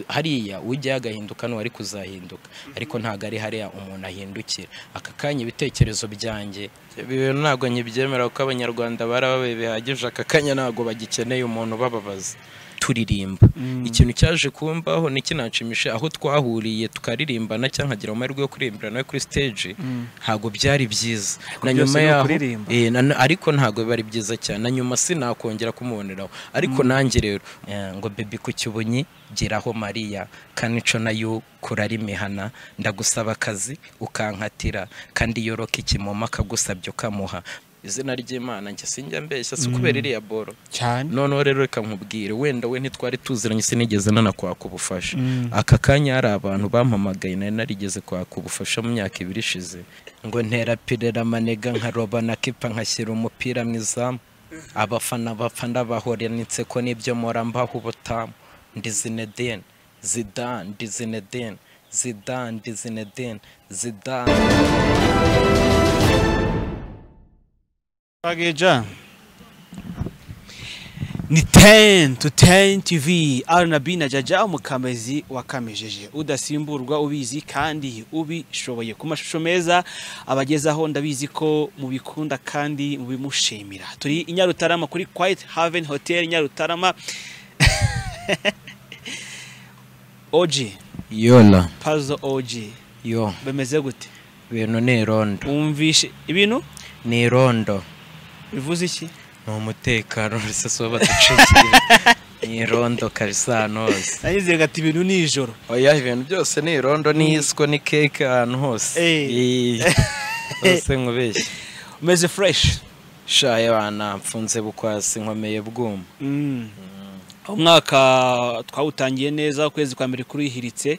hariya ujyayo agahinduka n'uwari kuzahinduka ariko ntabwo ari hariya umuntu ahindukira aka kanya ibitekerezo byanjye ntabwo nkibyemera kuko abanyarwanda barababaye bihagije aka kanya ntabwo bagikeneye umuntu ubababaza turirimba ikintu cyaje kumbaho ni kinanshimisha aho twahuriye tukaririmbana cyangwa nkagira amahirwe yo kuririmbira nawe kuri stage ntabwo byari byiza na byose nyuma ni yaho ukuririmba. eh, na- ariko ntabwo biba ari byiza cyane na nyuma sinakongera kumuboneraho ariko nanjye rero eh, ngo bebi ku cyubunyi geraho mariya kanico nayo kurarimihana ndagusaba akazi ukankatira kandi yoroka ikimoma akagusabye ukamuha izina ry'imana njye sinjya mbeshya si kubera iriya boro cyane noneho rero reka nkubwire wenda we ntitwari tuziranye sinigeze nanakwaka ubufasha aka kanya hari abantu bampamagaye nari narigeze kwaka ubufasha mu myaka ibiri ishize ngo ntera pirera manega nkaroba na kipa nkashyira umupira mu izamu abafana bapfa ndabahoranitse ko nibyo mpora mbaho ubutamu ndi zinedine zidane ndi zinedine zidane ndi zinedine zidane twageja ni 10 to 10 tv rnb na jaja umukamezi wakamejeje udasimburwa ubizi kandi ubishoboye ku mashusho meza abagezaho ndabizi ko mubikunda kandi mubimushimira turi i nyarutarama kuri quiet haven hotel nyarutarama og yona pazo og yo bemeze gute bintu ni irondo wumvishe ibintu ni irondo bivuze iki ni umutekano urusese uba baducikiye ni irondo kabisa ahantu hose nanyizeraga ati ibintu ni ijoro oya ibintu byose ni irondo n'iyiswa ni keke ahantu hose Eh. Iyi. hose nkubeshye umeze fureshi shaye banamfunze bukwasi nkomeye bwuma umwaka twawutangiye neza ukwezi kwa mbere kurihiritse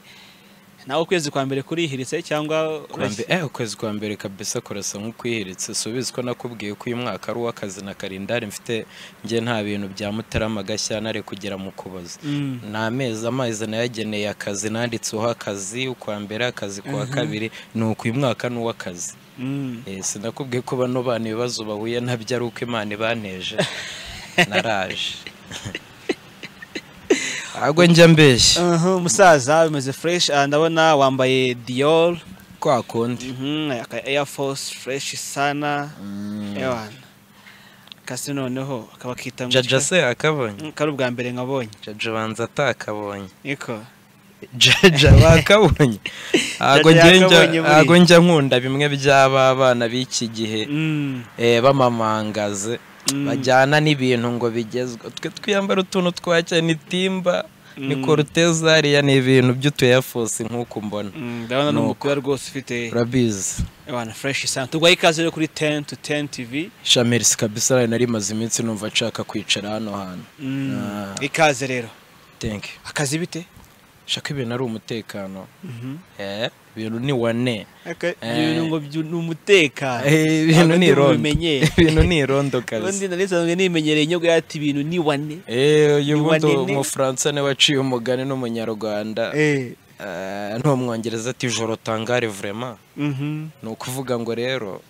nawe ukwezi kwa mbere kurihiritse cyangwa Kuwa mbe- eh, ukwezi kwa mbere kabisa kurasa nk'ukwihiritse subizi ko nakubwiye ko uyu mwaka ari uw'akazi na karindari mfite njye nta bintu bya mutarama gashyana ari kugera mu kuboza Mm. ni amezi amezi nayageneye akazi nanditseho akazi ukwa mbere akazi kuwa kabiri ni uku uyu mwaka ni uw'akazi Mm. Eh, sinakubwiye ko bano bana ibibazo bahuye nabyo ari uko imana ibanteje naraje ntabwo njya mbeshya Aha, umusaza umeze fresh ah, ndabona wambaye dior kwa kundi mhm, aka air force fresh sana ewana kasi noneho akaba akita mu jaja gicupa- se akabonye Mm, kari ubwa mbere nkabonye jaja banza atakabonye niko jaja bakabonye ntago Jaja njye njya- yakabonye buriya. ntago njya nkunda bimwe by'aba bana b'iki gihe Mm, eh, bamamangaze Mm. bajyana n'ibintu ngo bigezwe twe twiyambara utuntu twacya ni timba ni Mm. koruteza hariya ni ibintu by'utu Air Force nk'uko umbona mm, ndabona ni Nuko. umupira rwose ufite urabizi ewana fresh sana tugwaye ikaze rero kuri 10 to 10 tv shamerisi kabisa nari narimaze iminsi numva nshaka kwicara hano hantu Mm, Ah. ikaze rero thank you akazi bite shaka ibintu ari umutekano eh ibintu ni wane ibintu ngo byu- ni umutekano Eh, ibintu Ntabwo ni ndi irondo bubimenyere. ibintu ni irondo kabisa ubundi nari nsanzwe nimenyereye inyogo yati ibintu ni wane Eh, uyu Ni bundi wanini. umufaransa niwe waciye umugani n'umunyarwanda Eh, n'umwongereza ati joro tangare vraiment Mhm. ni ukuvuga ngo rero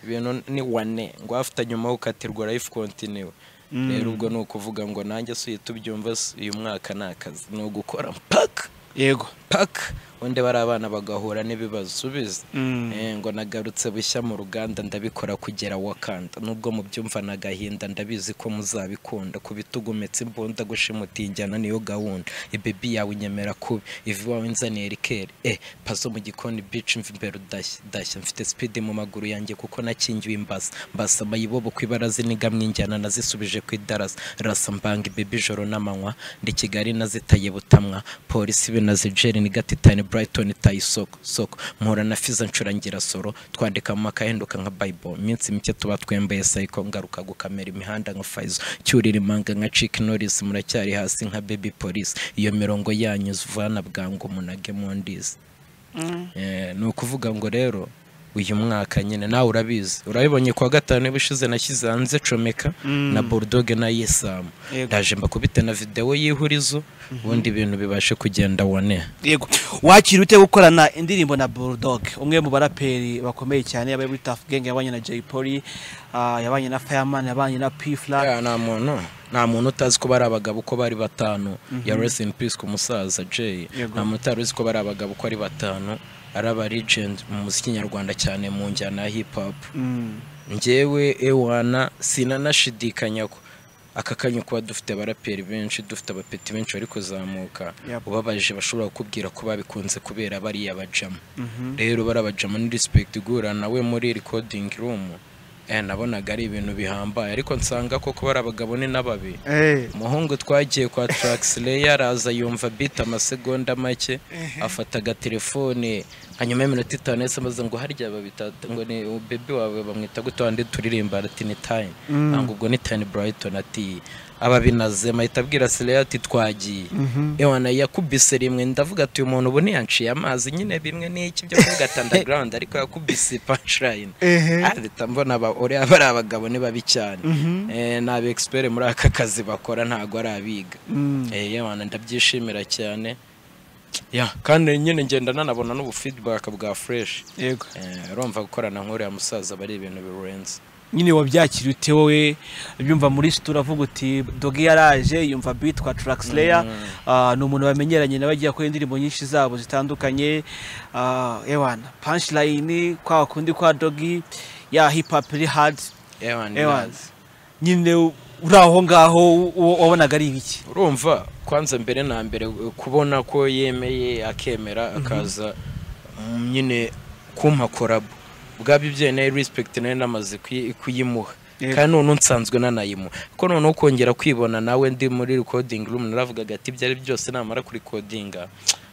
ibintu ni wane ngo afite nyuma ukatirwa life continue rero ubwo ni ukuvuga ngo nanjye si uhita ubyumva si uyu mwaka ni akazi ni ugukora paka yego paka undi bari abana bagahura n'ibibazo ubizi Mm. Eh, ngo nagarutse bushya mu ruganda ndabikora kugera wakanda nubwo mu byumva na gahinda ndabizi ko muzabikunda ku bitugu metse imbunda gushimuta injyana niyo gahunda ibebi yawe inyemera kubi ivi wawe inzaniye rikeri eh pazo mu gikoni bici imva imbere udashya dashya mfite speed mu maguru yanjye kuko nakingiwe imbasa mbasa amayibobo ku ibaraza inigamwa injyana nazisubije ku idarasa rasa mbanga ibebi ijoro n'amanywa ndi kigali nazitaye butamwa polisi binazi jeri ni gatitani brighton itaye isoko soko mpura na fiza ncurangira soro twandika mu makahinduka nka bible iminsi mike tuba twembaye sayiko ngaruka gukamera imihanda nka faizo cyurira imanga nka chick norris muracyari hasi nka baby police iyo mirongo yanyu vana bwangu munage mundisi Eh, ni ukuvuga ngo rero uyu mwaka nyine nawe urabizi urabibonye kuwa gatanu y'ubushize nashyize hanze comeka na bulldog na yesamu Yego. ndaje mbakubite na videwo y'ihurizo ubundi ibintu bibashe kugenda wone yego wakira ute gukorana indirimbo na bulldog umwe mu baraperi bakomeye cyane abaye muri tafu genge yabanye na jay polly ah, yabanye na Fireman yabanye na P Flag Ya, nta muntu nta muntu utazi ko bari abagabo uko bari batanu ya rest in peace ku musaza Jay Yego. nta muntu utari uzi ko bari abagabo uko ari batanu ari aba legend mu muziki nyarwanda cyane mu njyana ya hip hop Mm. njyewe ewana sinanashidikanya ko aka kanya kuba dufite abaraperi benshi dufite abapeti benshi bari kuzamuka Yep. ubabaje bashobora kukubwira ko babikunze kubera bariya bajama Mhm. rero bariya bajama ni respect igura nawe muri recording room eh, nabonaga ari ibintu bihambaye ariko nsanga koko bari abagabo ni n'ababi Eh, umuhungu twagiye kwa Traxler araza yumva beat amasegonda make afata agatelefone hanyuma y'iminota itanu yahise amaze ngo harya babitata ngo ni bebi wawe bamwita gute wandi turirimba ati ni time Mm. ntabwo ubwo ni time Brighton ati ababinaze mahita abwira Slay ati twagiye ewa na yakubise rimwe ndavuga ati uyu muntu ubu ntiyanciye amazi nyine bimwe n'iki byo kuvuga ati underground ariko yakubise punchline Ehe. ahita mbona aba- uriya bari abagabo ni babi cyane Eh, ni aba expert muri aka kazi bakora ntabwo ari abiga Mm. Eh, yewe ndabyishimira cyane Ya, kandi nyine ngenda nanabona n'ubu feedback bwa fresh Yego. Eh, urumva gukorana nk'uriya musaza aba ari ibintu birenze nyine wabyakira ute wowe byumva muri situ uravuga uti dogi yaraje yumva beat kwa Traxler Ah, ni umuntu bamenyeranye nawe agiye akora indirimbo nyinshi zabo zitandukanye Ah, ewana punchline kwa kundi kwa dogi ya hip hop iri hard Ewa, ni ewana nazi. nyine uri aho ngaho uwo wabonaga ari ibiki urumva kwanza mbere na mbere eh, kubona ko yemeye akemera akaza mm, nyine kumpa korabo bwaba ibyo nayo respect nayo namaze kuyi- kuyimuha Yego. kandi noneho nsanzwe nanayimuha ko noneho kongera kwibona nawe ndi muri recording room naravugaga ati ibyo ari byose namara kurikodinga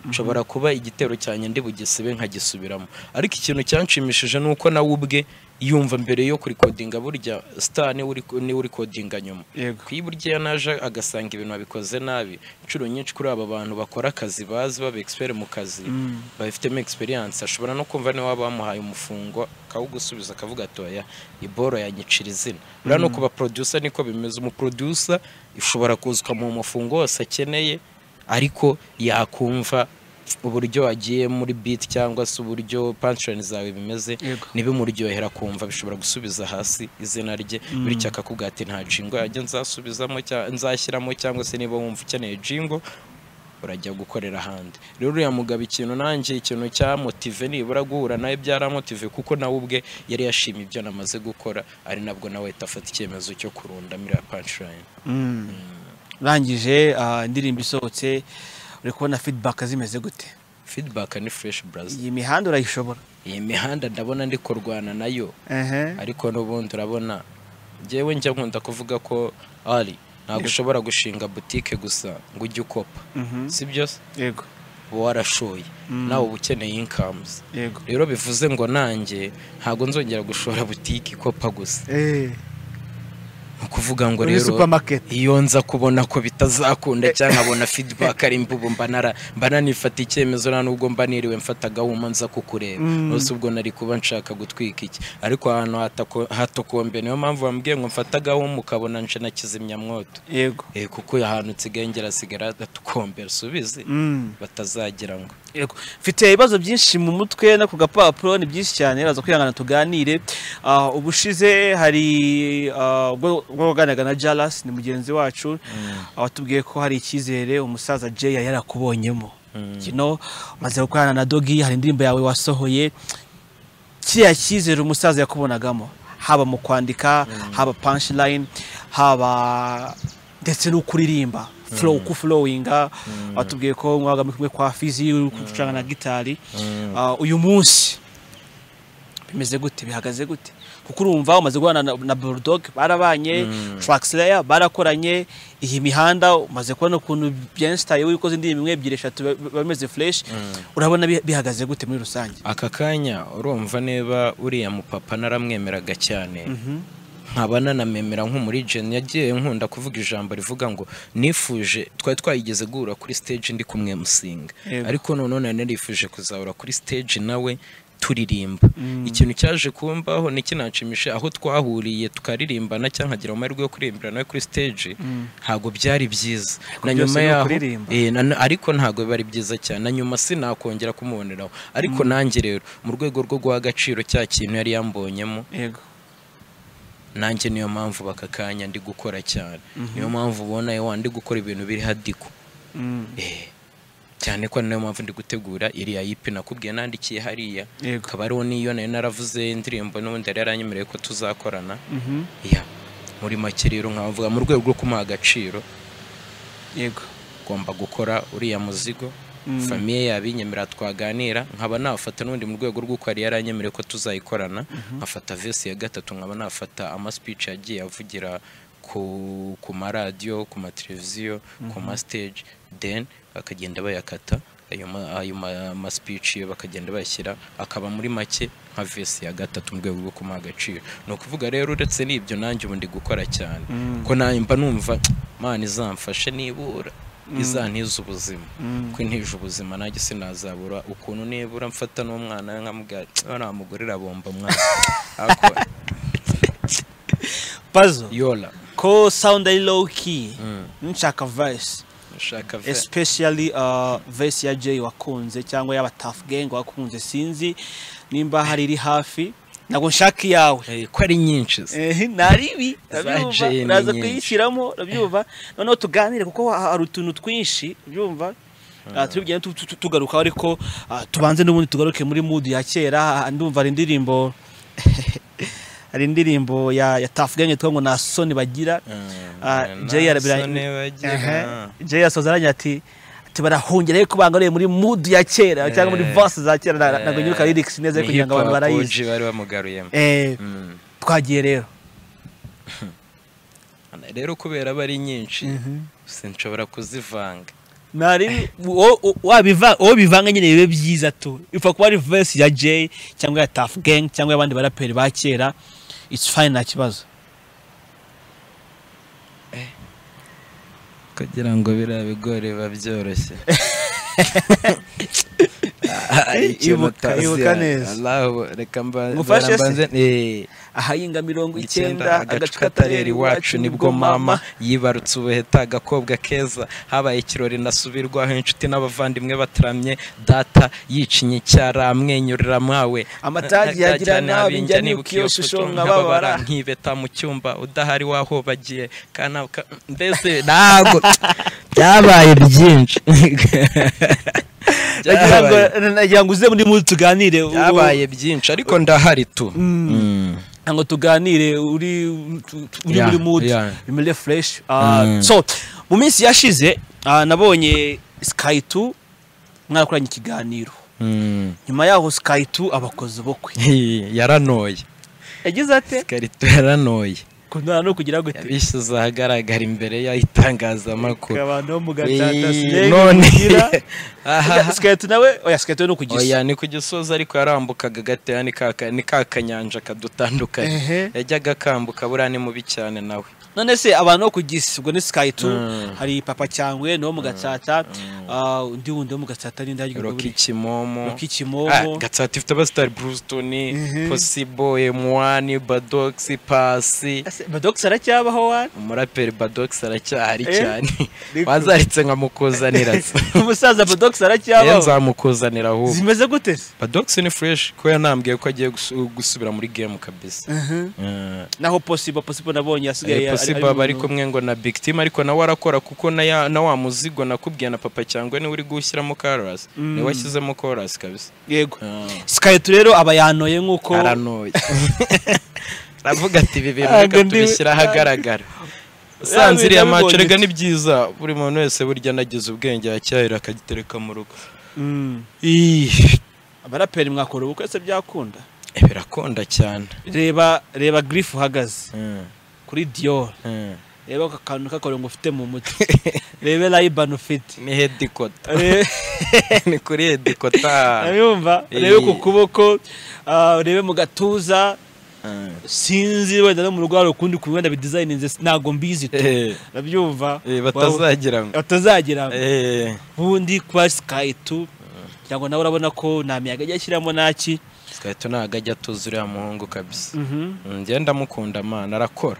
nshobora kuba igitero cyanjye ndi bugisibe nkagisubiramo ariko ikintu cyanshimishije ni uko nawe ubwe yumva mbere yo kurikodinga burya star niwe uri- niwe urikodinga nyuma yego ku iburyo iyo naje agasanga ibintu babikoze nabi inshuro nyinshi kuri aba bantu bakora akazi bazi baba expert mu kazi babifitemo experience ashobora no kumva niwe waba wamuhaye umufungo akawugusubiza akavuga ati oya iboro yanyicira izina buriya no ku baproducer niko bimeze umuproducer ishobora kuza ikamuha umufungo wose akeneye ariko yakumva uburyo wagiye muri beat cyangwa se uburyo punchline zawe bimeze Yego. nibimuryohera kumva bishobora gusubiza hasi izina rye bityo akakubwira ati nta jingo yanjye nzasubizamo cya- nzashyiramo cyangwa se niba wumva ukeneye jingo urajya gukorera ahandi rero uriya mugabo ikintu nanjye ikintu cyamotive nibura guhura nawe byaramotive kuko nawe ubwe yari yashimye ibyo namaze gukora ari nabwo nawe ahita afata icyemezo cyo kurunda miriya punchline Mm. urangije ah, indirimbo isohotse uri kubona feedback zimeze gute feedback ni fresh brazi iyi mihanda urayishobora iyi mihanda ndabona ndi kurwana nayo ehe ariko n'ubundi urabona njyewe njya nkunda kuvuga ko ari ntabwo ushobora gushinga butike gusa ngo ujye ukopa Mhm. si byo se? yego uba warashoye nawe uba ukeneye inkamuzi yego rero bivuze ngo nanjye ntabwo nzongera gushora butike ikopa gusa eh ni ukuvuga ngo Muri rero supermarket. iyo nza kubona ko bitazakunda cyangwa nkabona feedback ari imbubu mba nara mba nanifata icyemezo nta nubwo mba niriwe mfata agahuma nza kukureba Mm. nose ubwo nari kuba nshaka gutwika iki ariko ahantu hatako- hatokombe niyo mpamvu bambwiye ngo mfate agahuma ukabona nje na kizimyamwoto yego Eh, kuko ahantu nsigaye ngerasigara atukombe rusubize Mm. batazagira ngo Yego. mfite ibibazo byinshi mu mutwe no ku gapapuro ni byinshi cyane uraza kwihangana tuganire Ah, ubushize hari ah, ubwo ubwo waganiraga na Jalas ni mugenzi wacu watubwiye ko hari icyizere umusaza Jay yari yarakubonyemo kino umaze gukorana na Dogi hari indirimbo yawe wasohoye kiriya cyizere umusaza yakubonagamo haba mu kwandika haba punchline haba ndetse no kuririmba flow ku flowinga watubwiye ko mwabaga muri kumwe kwa fizi uri gucuranga na gitari Ah, uyu munsi bimeze gute bihagaze gute kuko urumva umaze guhana na, na bulldog barabanye traxler barakoranye iyi mihanda umaze kubona ukuntu byensitaye wikoze indirimbo imwe ebyiri eshatu ba- ba- bameze fresh urabona bi- bihagaze gute muri rusange aka kanya urumva niba uriya mupapa naramwemeraga cyane nkaba nanamemera nk'umurijeni yagiye nkunda kuvuga ijambo rivuga ngo nifuje twari twayigeze guhura kuri stage ndi kumwe musinga Yego. ariko noneho nari narifuje kuzahura kuri stage nawe turirimba ikintu cyaje kumbaho nikinanshimishe aho twahuriye tukaririmbana cyangwa nkagira amahirwe yo kuririmbira nawe kuri stage ntabwo byari byiza na byose nyuma ni yaho ukuririmba. Eh, na- na- ariko ntabwo biba ari byiza cyane na nyuma sinakongera kumuboneraho ariko nanjye rero mu rwego rwo guha agaciro cya kintu yari yambonyemo yego nanjye niyo mpamvu baka kanya ndi gukora cyane niyo mpamvu ubona ewa ndi gukora ibintu biri hadiko Eh, cyane ko niyo mpamvu ndi gutegura iriya yipi nakubwiye nandikiye hariya yego akaba ariho niyo nayo naravuze indirimbo n'ubundi yari yaranyemereye ko tuzakorana ya muri make rero nkavuga mu rwego rwo kumuha agaciro yego ugomba gukora uriya muzigo famiye yabinyemera twaganira nkaba nafata n'ubundi mu rwego rw'uko yari yaranyemereye ko tuzayikorana nkafata vesi ya gatatu nkaba nafata amasipici yagiye avugira ku ku maradiyo ku mateleviziyo ku masiteji deni bakagenda bayakata ayo ma- ayo ma- amasipici yo bakagenda bayashyira akaba muri make nka vesi ya gatatu mu rwego rwo kumuha agaciro ni ukuvuga rero uretse n'ibyo nanjye ubu ndi gukora cyane ko nanjye mba numva mani izamfashe nibura izantiza ubuzima ko intije ubuzima nanjye sinazabura ukuntu nibura mfata n'umwana we nkamubwira "Tsk, uriya mugore irabomba mwana Ako, pazo yola ko sound ari low key Mm. nshaka verse ushaka ve especially uh, verse ya Jay wakunze cyangwa y'aba Tough Gang wakunze sinzi nimba hari iri hafi ntabwo nshaka iyawe Eh, ko ari nyinshi ze. Eh, naribi Za urabyumva Jay ni uraza nyinshi. kuyishyiramo urabyumva noneho tuganire kuko ha- hari utuntu twinshi urabyumva Ah, tubigenda tu- tu- tu- tugarukaho ariko ah, tubanze n'ubundi tugaruke muri mood ya kera ah, ndumva hari indirimbo hari indirimbo ya, ya Tough Gang yitwa ngo nta soni bagira Mm, Ah, nta Jay arabira- soni bagira. Aha. Jay yasoza aranya ati ati barahongera ariko bangaruye muri mood ya kera cyangwa muri Eh. verse za kera na- ntabwo Eh, nyiruka lyrics neza ni ariko kugira ngo hip abantu hop barayizi OG bari bamugaruyemo Eh, Mm. twagiye rero rero kubera aba ari nyinshi sinshobora kuzivanga nari wo- wo- wabiva- uwo bivanga nyine bibe byiza tu ipfa kuba ari verse ya Jay cyangwa ya Tough Gang cyangwa y'abandi baraperi ba kera it's fine nta kibazo kugira ngo biriya bigori biba byoroshye Ah, ikintu Ibuka- ibuka utazi, neza. Allahu, reka mba- Ngufashe se? mbanze- eh, ahayinga mirongo icyenda agacu katarera iwacu nibwo mama yibarutse ubuheta agakobwa keza habaye ikirori nasubirwaho inshuti n'abavandimwe bataramye data yicinye icyara amwenyurira mwawe Amatage yagira nabi, njya nibuka iyo shusho nkababara. nkibeta mu cyumba udahari wahobagiye kana ka- mbese ntago byabaye byinshi nagira ngo Byabaye- nagira ngo uze muri muri tuganire ubu- byabaye byinshi ariko ndahari tu Mm. Mm. ngo tuganire uri tu- tu- uri Yeah, muri mood yeah. bimere fresh Ah, Mm. so mu minsi yashize ah, nabonye Sky 2 mwarakoranye ikiganiro Mm. nyuma yaho Sky 2 abakoze ubukwe yaranoye yagize ate ikarito yaranoye kunana no kugira gute yabishyize ahagaragara imbere y'itangazamakuru abantu bo mu gatata Eee, sinone none aha Sky 2 nawe oya Sky 2 no kugisa oya ni ku gisozi ariko yarambukaga gatoya ni ka ka- ni ka kanyanja Ehe. kadutandukanye yajyaga akambuka buriya ni mubi cyane nawe none se abantu bo kugisa ubwo ni Sky 2 Mm. hari papa cyangwe no mu gatata ah, undi wundi wo mu gatata ni ndajya roki kimomo Rocky Kimomo. Ah, gatsata ifite abasitari burusitoni posibo emuwani badogisi pasi Badox aracyabaho wana umuraperi badogisi aracyahari Eh, cyane niko. wazaritse nkamukuzanira se umusaza Badox Ye aracyabaho nzamukuzanira ahubwo zimeze gute se Badox ni fresh ko yanambwiye ko agiye gusu- gusubira muri game kabisa. Eh, naho possible possible nabonye yasigaye eh, Possible aba ari kumwe ngo na Big Team ariko nawe arakora kuko na, ya, na wa muzigo nakubwiye na papa cyangwa niwe uri gushyiramo chorus. Mm. Ni washyizemo chorus kabisa. yego Eh, Skype rero aba yanoye nkuko Aranoye. Aravuga ati ibi bintu Ntabwo reka ndi- tubishyira ahagaragara. Ntabwo Usanze iriya maco nabibonye rega se. ni byiza buri muntu wese burya nagize ubwenge yacyahira akagitereka mu rugo. Mm. Ih, abaraperi mwakora ubukwe se byakunda Birakunda cyane. reba reba Griff uhagaze Mm, kuri Dior mm. reba aka kantu k'akorongo ufite mu mutwe rebe Ray-Ban ufite Ni headquarter. Rebe- ni kuri edikota urabumva Eh. rebe ku kuboko ah, rebe mu gatuza sinzi wenda no mu rwaro ukundi ku wenda bidizayininze ntabwo mbizi tu nabyumva batazagira ngo batazagira Eh, ubundi kwa sky tu kugira ngo nawe urabona ko nta miyaga ajya ashyiramo naki Sky tu ntabwo ajya atuza uriya muhungu kabisa Mm, njye ndamukunda amana arakora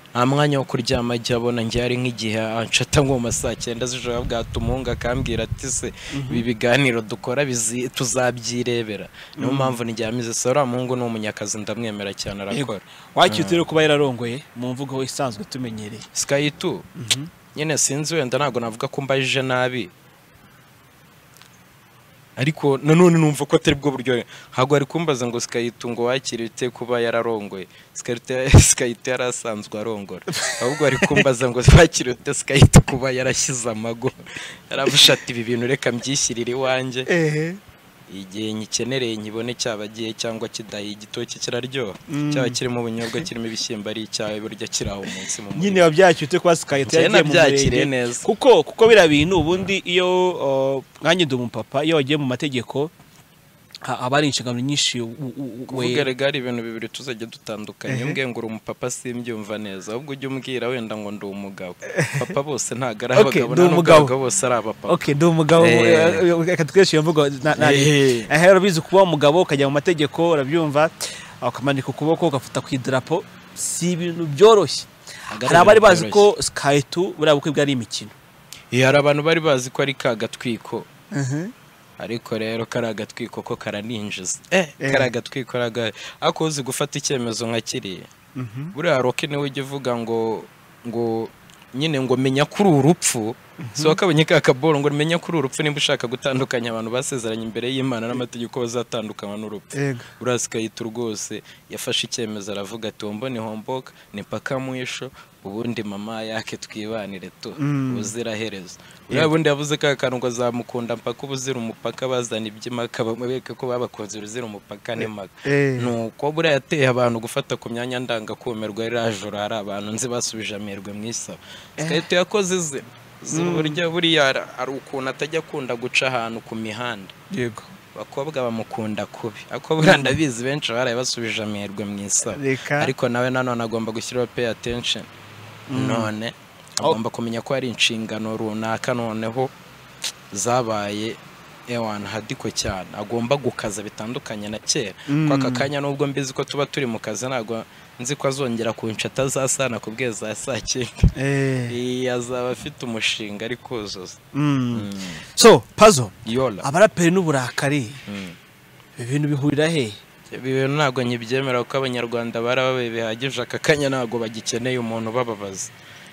nta mwanya wo kuryama igihe abona njye hari nk'igihe anshata nko mu ma saa cyenda z'ijoro bwatumuhunga akambwira ati se ibi biganiro dukora bizi- tuzabyirebera niyo mpamvu ndyamize se uriya muhungu ni umunyakazi ndamwemera cyane arakora wakiyutse rero kuba yararongoye mu mvugo isanzwe tumenyereye sikayi tu nyine sinzi wenda ntabwo navuga ko mbajije nabi ariko nanone numva ko atari bwo buryo ntabwo ari kumbaza ngo sikayito ngo wakire bite kuba yararongoye Sikayite- sikayito yari asanzwe arongora ahubwo ari kumbaza ngo wakire bite sikayito kuba yarashyize amago yaravuze ati ibi bintu reka mbyishyirire iwanjye ehe igihe nyikenereye nkibone cyaba gihe cyangwa kidahiye igitoki kiraryoha cyaba kirimo ubunyobwa kirimo ibishyimbo ari icyawe burya kiri aho munsi mu murima nyine wabyakiyutse kuba sikayite Njye yagiye mu nabyakiriye murenge neza. kuko kuko biriya bintu ubundi iyo uh, nkanjye ndi umupapa iyo wagiye mu mategeko ha- haba hari inshingano nyinshi u- u- u- we- kuvuga regari ibintu bibiri tuzajya dutandukanye mbwe ngo uri umupapa simbyumva neza ahubwo ujye umbwira wenda ngo ndi umugabo papa bose ntabwo ari Okay, abagabo nta ndi n'ubwo umugabo. abagabo bose ari abapapa ok ndi umugabo Eh. eh, reka dukoreshe iyo mvugo na- na- Eh. Eh, urabizi kuba umugabo ukajya mu mategeko urabyumva ukamanika ukuboko ugafuta ku idarapo si ibintu byoroshye Ntabwo ari hari abari ibintu bazi ko sikayiti buriya bukwe bwari imikino Eh, hari abantu bari bazi ko ari ka gatwiko ariko rero kari agatwiko ko karaninjiza eh, Eh. kari agatwiko ari aga- ariko uzi gufata icyemezo nka kiriya buriya roke niwe ujya uvuga ngo ngo nyine ngo menya ko uri urupfu si wakabonye ka kaboro ngo menya ko uri urupfu nimba ushaka gutandukanya abantu basezeranye imbere y'imana n'amategeko bazatandukanywa n'urupfu urasikayita rwose yafashe icyemezo aravuga ati wumva ni homboka ni mpaka mwisho ubundi mama yake twibanire tu Mm. ubuziraherezo uriya bundi yavuze ka kantu ngo azamukunda mpaka ubuzira umupaka bazana iby'imaka bamwereke ko babakunze uruzira umupaka n'imaka ni uko buriya yateye abantu gufata ku myanya ndangakumirwa iriya joro hari abantu nzi basubije amerwe mu isaba sikayita yakoze ze Izi burya buriya ara- hari ukuntu atajya akunda guca ahantu ku mihanda yego abakobwa bamukunda kubi ariko buriya ndabizi benshi baraye basubije amerwe mu isaba Reka. ariko nawe nanone agomba gushyiraho pay attention none agomba kumenya ko hari inshingano runaka noneho zabaye ewana hadiko cyane agomba gukaza bitandukanye na kera ko aka kanya nubwo mbizi ko tuba turi mu kazi ntabwo nzi ko azongera kunshata azasana ku bwe za saa cyenda Iyi azaba afite umushinga ari kuzuza Mm. so pazo yola abaraperi n'uburakari Mm. ibi bintu bihurira he ibi bintu ntabwo nkibyemera kuko abanyarwanda barababaye bihagije aka kanya ntabwo bagikeneye umuntu ubababaza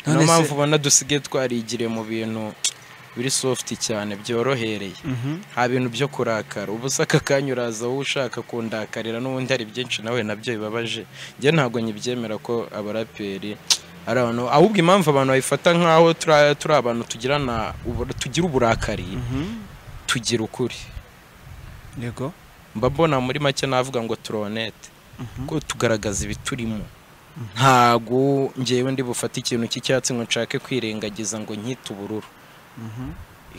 None niyo se- mpamvu ubona dusigaye twarigiriye mu bintu biri soft cyane byorohereye nta bintu byo kurakara ubu se aka kanya uraza wowe ushaka kundakarira n'ubundi hari byinshi nawe nabyo bibabaje njye ntabwo nkibyemera ko abaraperi ari abantu ahubwo impamvu abantu babifata nk'aho turi- turi abantu tugirana ubu- tugira uburakari tugira ukuri yego mba mbona muri make navuga ngo turonete ko tugaragaza ibiturimo ntago ngewe ndi bufate ikintu cy'icyatsi ngo nshake kwirengagiza ngo nkite ubururu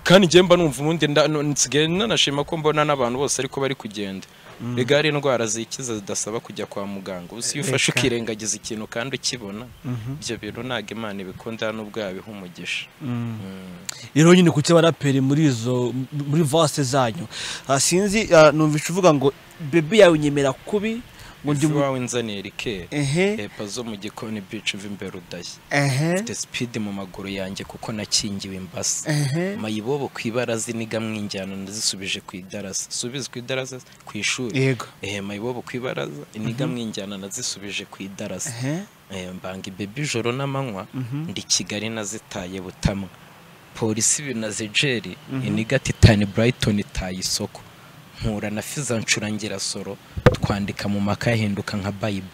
kandi njyewe mba numva ubundi nda- nu- nsigaye nanashima ko mbona n'abantu bose ariko bari kugenda rega hari indwara zikiza zidasaba kujya kwa muganga ubu si iyo ufashe Reka. ukirengagiza ikintu kandi ukibona ibyo bintu ntabwo imana ibikunda n'ubwo yabiha umugisha rero nyine kuki abaraperi muri izo muri vase zanyu Ah, sinzi ah, numvisha uvuga ngo bebi yawe unyemera kubi ngo ndi undi mu- wawe nzanira ikera ehe epa zo mu gikoni bici uva imbere udashye ehe mfite sipidi mu maguru yanjye kuko nakingiwe imbasa ehe mayibobo ku ibaraza iniga mwinjyana nazisubije ku idarasa subize ku idarasa ku ishuri yego ehe mayibobo ku ibaraza iniga mwinjyana nazisubije ku idarasa ehe Eh, mbanga ibebi ijoro n'amanywa ndi kigali nazitaye butamwa polisi binazejeri iniga titani burayitoni itaye isoko nkura na fiza ncurangira soro twandika mu maka yahinduka nka bayibu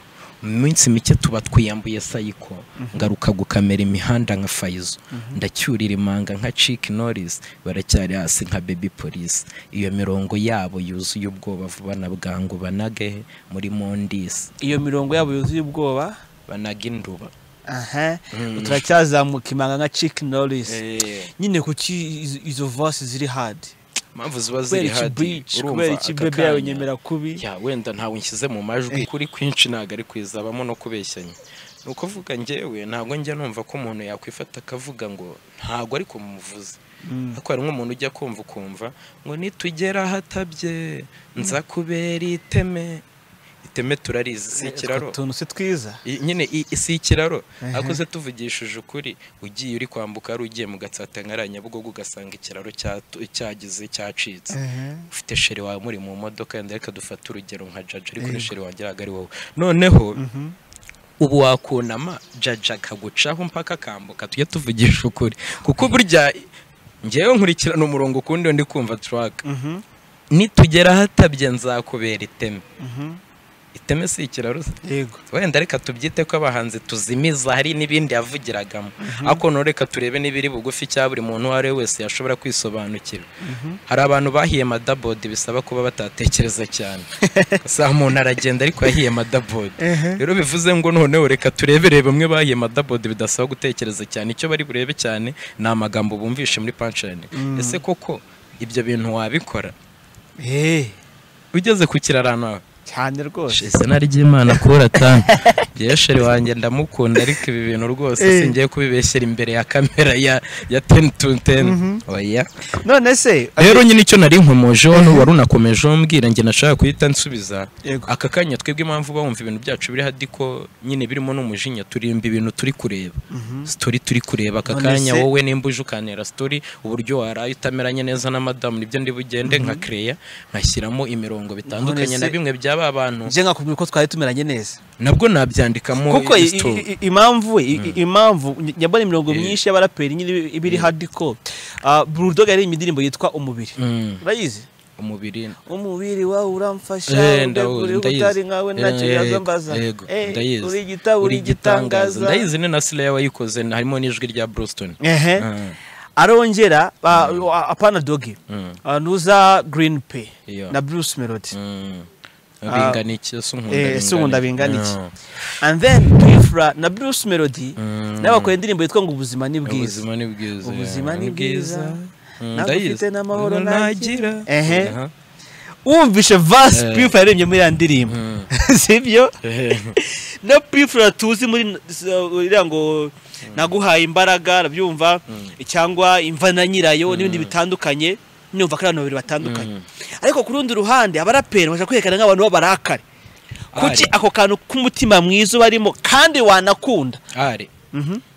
mu minsi mike tuba twiyambuye sayiko ngaruka gukamera imihanda nka fayizo ndacyurira imanga nka ciki norisi baracyari hasi nka bebi polisi iyo mirongo yabo yuzuye ubwoba vuba na bwangu banage muri mondisi iyo mirongo yabo yuzuye ubwoba banaga induba aha turacyazamuka imanga nka ciki norisi Eh. nyine kuki izo- izo vase ziri hadi impamvu ziba ziri kubera iki hadi burici urumva kubera iki aka bebi yawe kanya. unyemera kubi ya wenda ntawe nshyize mu majwi kuri kwinshi ntabwo ari kwizabamo no kubeshyanya ni ukuvuga ngewe ntabwo njya numva ko umuntu yakwifata akavuga ngo ntabwo ari kumuvuze ariko hari nk'umuntu ujya kumva ukumva ngo nitugera ahatabye nza kubera iteme iteme turarizi si ikiraro utuntu si twiza I- nyine i- si ikiraro ariko se tuvugishije ukuri ugiye uri kwambuka hari ugiye mu gatsata nka nyabugogo ugasanga ikiraro cyatu- cyagize cyacitse ufite sheri wawe muri mu modoka yenda reka dufate urugero nka jaja ariko ni sheri wanjye ntabwo ari wowe noneho ubu wakunama jaja akagucaho mpaka akambuka tujye tuvugisha ukuri kuko burya ngewe nkurikirana umurongo ukundi ndi kumva turaka Mhm, nitugera hatabye nzakubera iteme mhm. iteme si ikiraro se yego wenda reka tubyite ko abahanzi tuzimiza hari n'ibindi yavugiragamo ariko none reka turebe n'ibiri bugufi cya buri muntu uwo ari we wese yashobora kwisobanukira hari abantu bahiye madabodi bisaba kuba batatekereza cyane usanga umuntu aragenda ariko yahiye madabodi rero bivuze ngo noneho reka turebere bamwe bahiye madabodi bidasaba gutekereza cyane icyo bari burebe cyane ni amagambo bumvishe muri panshani ese koko ibyo bintu wabikora Eh, ugeze ku kirarano hawe cyane rwose izina ry'imana kubura tanu gesheri wanjye ndamukunda ariko ibi bintu rwose Eh. singiye kubibeshyera imbere ya kamera ya ya teni tu teni oya none se rero nyine icyo nari nkomojeho wari unakomejeho mbwira njye nashaka guhita nsubiza Yego. aka kanya twebwe impamvu bawumva ibintu byacu biri hadiko nyine birimo n'umujinya turimba ibintu turi kureba sitori turi kureba aka None kanya se- wowe nimba uje ukanera sitori uburyo waraye utameranye neza na madamu nibyo ndi bugende nka kereya nkashyiramo imirongo bitandukanye na se- bimwe by'aba bantu nje nkakubwira ko twari tumeranye neza nabwo nabyandikamo kuko i- story. i- i- impamvu i- i- impamvu ny- nyabona imirongo Eh. myinshi y'abaraperi nyine iba- iba iri hardcore Ah, Bull Dog yaririmba indirimbo yitwa umubiri Mm, urayizi umubiri umubiri wawe uramfasha Eh, ndawuzi, uri ndayizi. utari nkawe ntacyo Eh, yaza mbaza yego, Eh, ndayizi. uri igitabo uri igitangaza ndayizi ni na sileya wayikoze harimo n'ijwi rya burusitoni Ehe. arongera ah, ah, apana dogi Ah, nuza green pay Iyo. na bruce melody bingana iki ese unkunda Eh, ese unkunda bingana bingana iki? iki? Mm, and then Twifra na bruce melody Mm. nawe bakora indirimbo yitwa ngo ubuzima ni bwiza ubuzima ni bwiza Ubuzima yeah, ni bwiza. Mm, Ntabwo ndayizi. ufite n'amahoro Umuntu nagira. Ehe. Aha. wumvishe vasi Eh. Twifra yaririmbye muri iriya ndirimbo Mm. sibyo Ehe. na Twifra tuzi muri iriya ngo naguhaye imbaraga arabyumva cyangwa imva na nyirayo n'ibindi bitandukanye numva ko ari abantu babiri batandukanye ariko ku rundi ruhande abaraperi bashaka kwerekana nk'abantu b'abarakare kuki Ari. ako kantu k'umutima mwiza barimo kandi wanakunda ari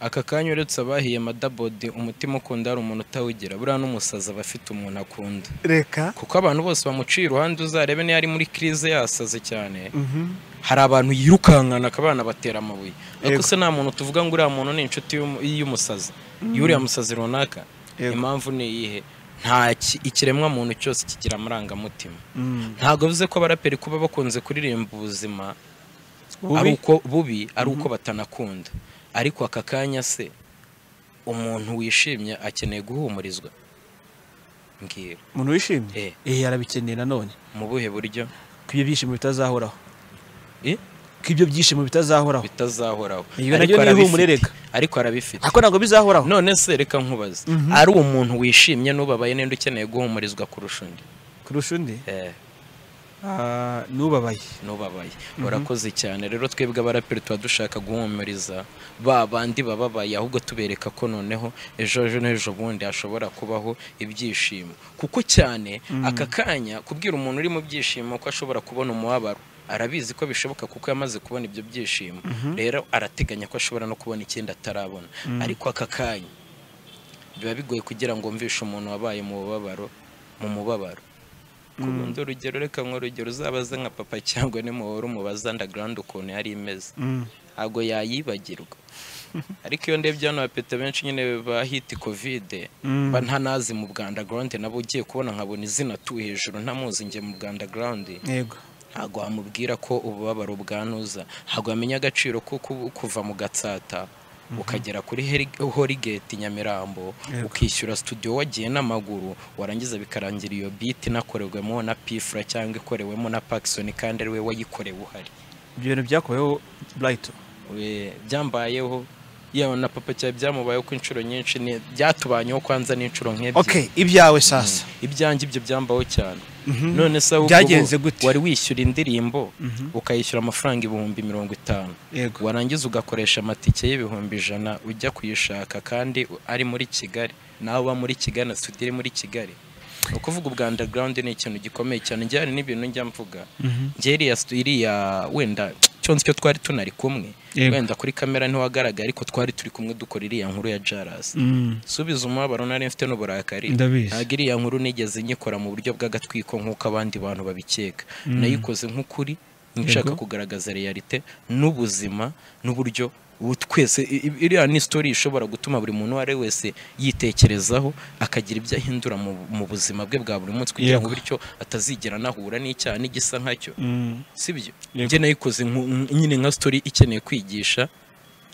aka kanya uretse abahiye madabodi umutima ukunda hari umuntu utawugira buriya n'umusazi aba afite umuntu akunda reka kuko abantu bose bamuciye iruhande uzarebe niyo ari muri kirize yasaze cyane hari abantu yirukankana akabana batera amabuye ariko Yego. se nta muntu tuvuga ngo uriya muntu ni inshuti y'umu- y'umusazi y'uriya musazi runaka Yego. impamvu ni iyihe nta ki- ikiremwa muntu cyose kigira amarangamutima ntabwo bivuze ko abaraperi kuba bakunze kuririmba ubuzima ari uko bubi ari uko batanakunda ariko aka kanya se umuntu wishimye akeneye guhumurizwa mbwira umuntu Eh. wishimye eh arabikeneye nanone mu buhe buryo ko ibyo byishimo bitazahoraho Eh? ko ibyo byishimo bitazahoraho bitazahoraho Iyo naryo Ariko ni ihumure arabifite. reka. ariko arabifite ariko ntabwo bizahoraho none se reka nkubaze ari umuntu wishimye n'ubabaye ninde ukeneye guhumurizwa kurusha undi kurusha undi Eh, n'ubabaye n'ubabaye urakoze cyane rero twebwe abaraperi tuba dushaka guhumuriza ba bandi bababaye ahubwo tubereka ko noneho ejo ejo n'ejo bundi hashobora kubaho ibyishimo kuko cyane aka kanya kubwira umuntu uri mu byishimo ko ashobora kubona umubabaro arabizi ko bishoboka kuko yamaze kubona ibyo byishimo rero arateganya ko ashobora no kubona ikindi atarabona ariko aka kanya biba bigoye kugira ngo mvishe umuntu wabaye mu bubabaro mu mubabaro ku rundi urugero reka ngo urugero uzabaze nka papa cyangwa nimuhora umubaza underground ukuntu yari imeze ntabwo yayibagirwa ariko iyo ndebye hano abapeta benshi nyine bahita kovide Mm. mba ntanazi mu bwa underground nabo ugiye kubona nkabona izina tu hejuru ntamuzi njye mu bwa underground yego ntabwo wamubwira ko ububabaro bwanuza ntabwo wamenya agaciro ko ku- kuva mu gatsata ukagera kuri heri- horigate nyamirambo ukishyura studio wagiye n'amaguru warangiza bikarangira iyo beat inakorewemo na pifra cyangwa ikorewemo na Paxson kandi ari we wayikorewe uhari ibyo bintu byakoreweho burayito We- byambayeho yewe na papa cyane byamubayeho ko inshuro nyinshi ni- byatubanyeho kwanza n'inshuro nk'ebyiri oke ibyawe sasa ibyanjye ibyo byambaho cyane none se ahubwo Byagenze ubu gute? wari wishyura indirimbo ukayishyura amafaranga ibihumbi mirongo itanu Yego. warangiza ugakoresha amatike y'ibihumbi ijana ujya kuyishaka kandi ari muri kigali nawe uba muri kigali na studio iri muri kigali ni ukuvuga ubwa underground ni ikintu gikomeye cyane njye hari n'ibintu njya mvuga njye iriya stu- iriya wenda cyonse icyo twari tunari kumwe Yego. wenda kuri kamera ntiwagaragaye ariko twari turi kumwe dukora iriya nkuru ya jaras Mm. subiza umubabaro nari mfite n'uburakari Ndabizi. ntabwo iriya nkuru nigeze nyikora mu buryo bw'agatwiko nk'uko abandi bantu babikeka nayikoze nk'ukuri nshaka kugaragaza realite n'ubuzima n'uburyo ubu twese i- i- iriya ni story ishobora gutuma buri muntu uwo ari we wese yitekerezaho akagira ibyo ahindura mu, mu buzima bwe bwa buri munsi kugira ngo Yego. bityo atazigera anahura n'icyaha n'igisa nkacyo Mm. sibyo Yego. njye nayikoze nku- nk- nyine nka story ikeneye kwigisha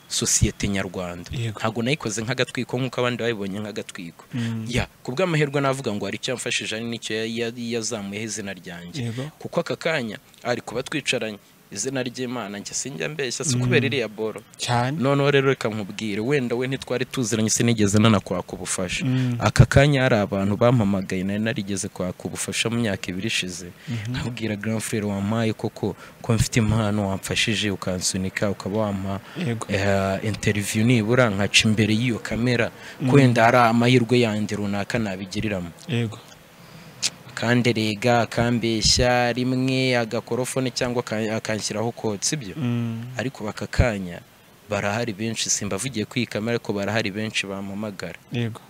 sosiyete nyarwanda Yego. ntabwo nayikoze nk'agatwiko nk'uko abandi babibonye nk'agatwiko ya ku bw'amahirwe navuga ngo hari icyo yamfashije ari n'icyo ya- ya- yazamuyeho izina ryanjye Yego. kuko aka kanya ari kuba twicaranye izina ry'imana njye sinjya mbeshya si kubera iriya boro cyane noneho rero reka nkubwire wenda we ntitwari tuziranye sinigeze nanakwaka ubufasha aka kanya hari abantu bampamagaye nari narigeze kwaka ubufasha mu myaka ibiri ishize nkabwira grand frere wampaye koko ko mfite impano wamfashije ukansunika ukaba wampa Yego. eh, interview nibura nkaca imbere y'iyo kamera ko wenda hari amahirwe yandi runaka nabigiriramo yego akanderega akambeshya rimwe agakorofone cyangwa akan- akanshyiraho kotsa ibyo Mm. ariko baka kanya barahari benshi simbavugiye kuri iyi kamera ariko barahari benshi bampamagara yego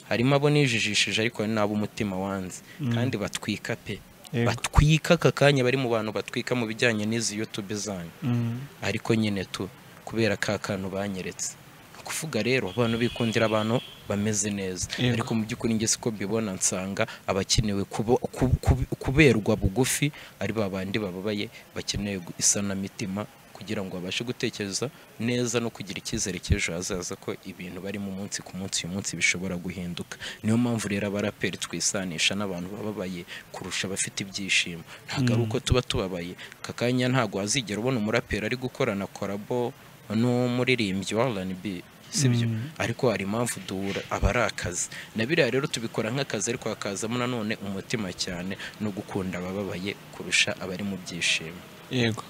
harimo abo nijijishije ariko hari n'abo umutima wanze kandi batwika pe Yego. batwika aka kanya bari mu bantu batwika mu bijyanye n'izi yutube zanyu Mm. ariko nyine tu kubera ka kantu banyeretse Ni ukuvuga rero abantu bikundira abantu bameze neza Yego. ariko mu by'ukuri njye siko mbibona nsanga abakenewe kubo- ku- ku- kuberwa bugufi ari ba bandi bababaye bakeneye gu- isanamitima kugira ngo babashe gutekereza neza no kugira icyizere cy'ejo hazaza ko ibintu barimo umunsi ku munsi uyu munsi bishobora guhinduka niyo mpamvu rero abaraperi twisanisha n'abantu bababaye kurusha abafite ibyishimo ntabwo ari uko tuba tubabaye aka kanya ntabwo wazigera ubona umuraperi ari gukorana korabo n'umuririmbyi wa R&B sibyo ariko hari impamvu duhura aba ari akazi na biriya rero tubikora nk'akazi ariko hakazamo nanone umutima cyane no gukunda abababaye kurusha abari mu byishimo yego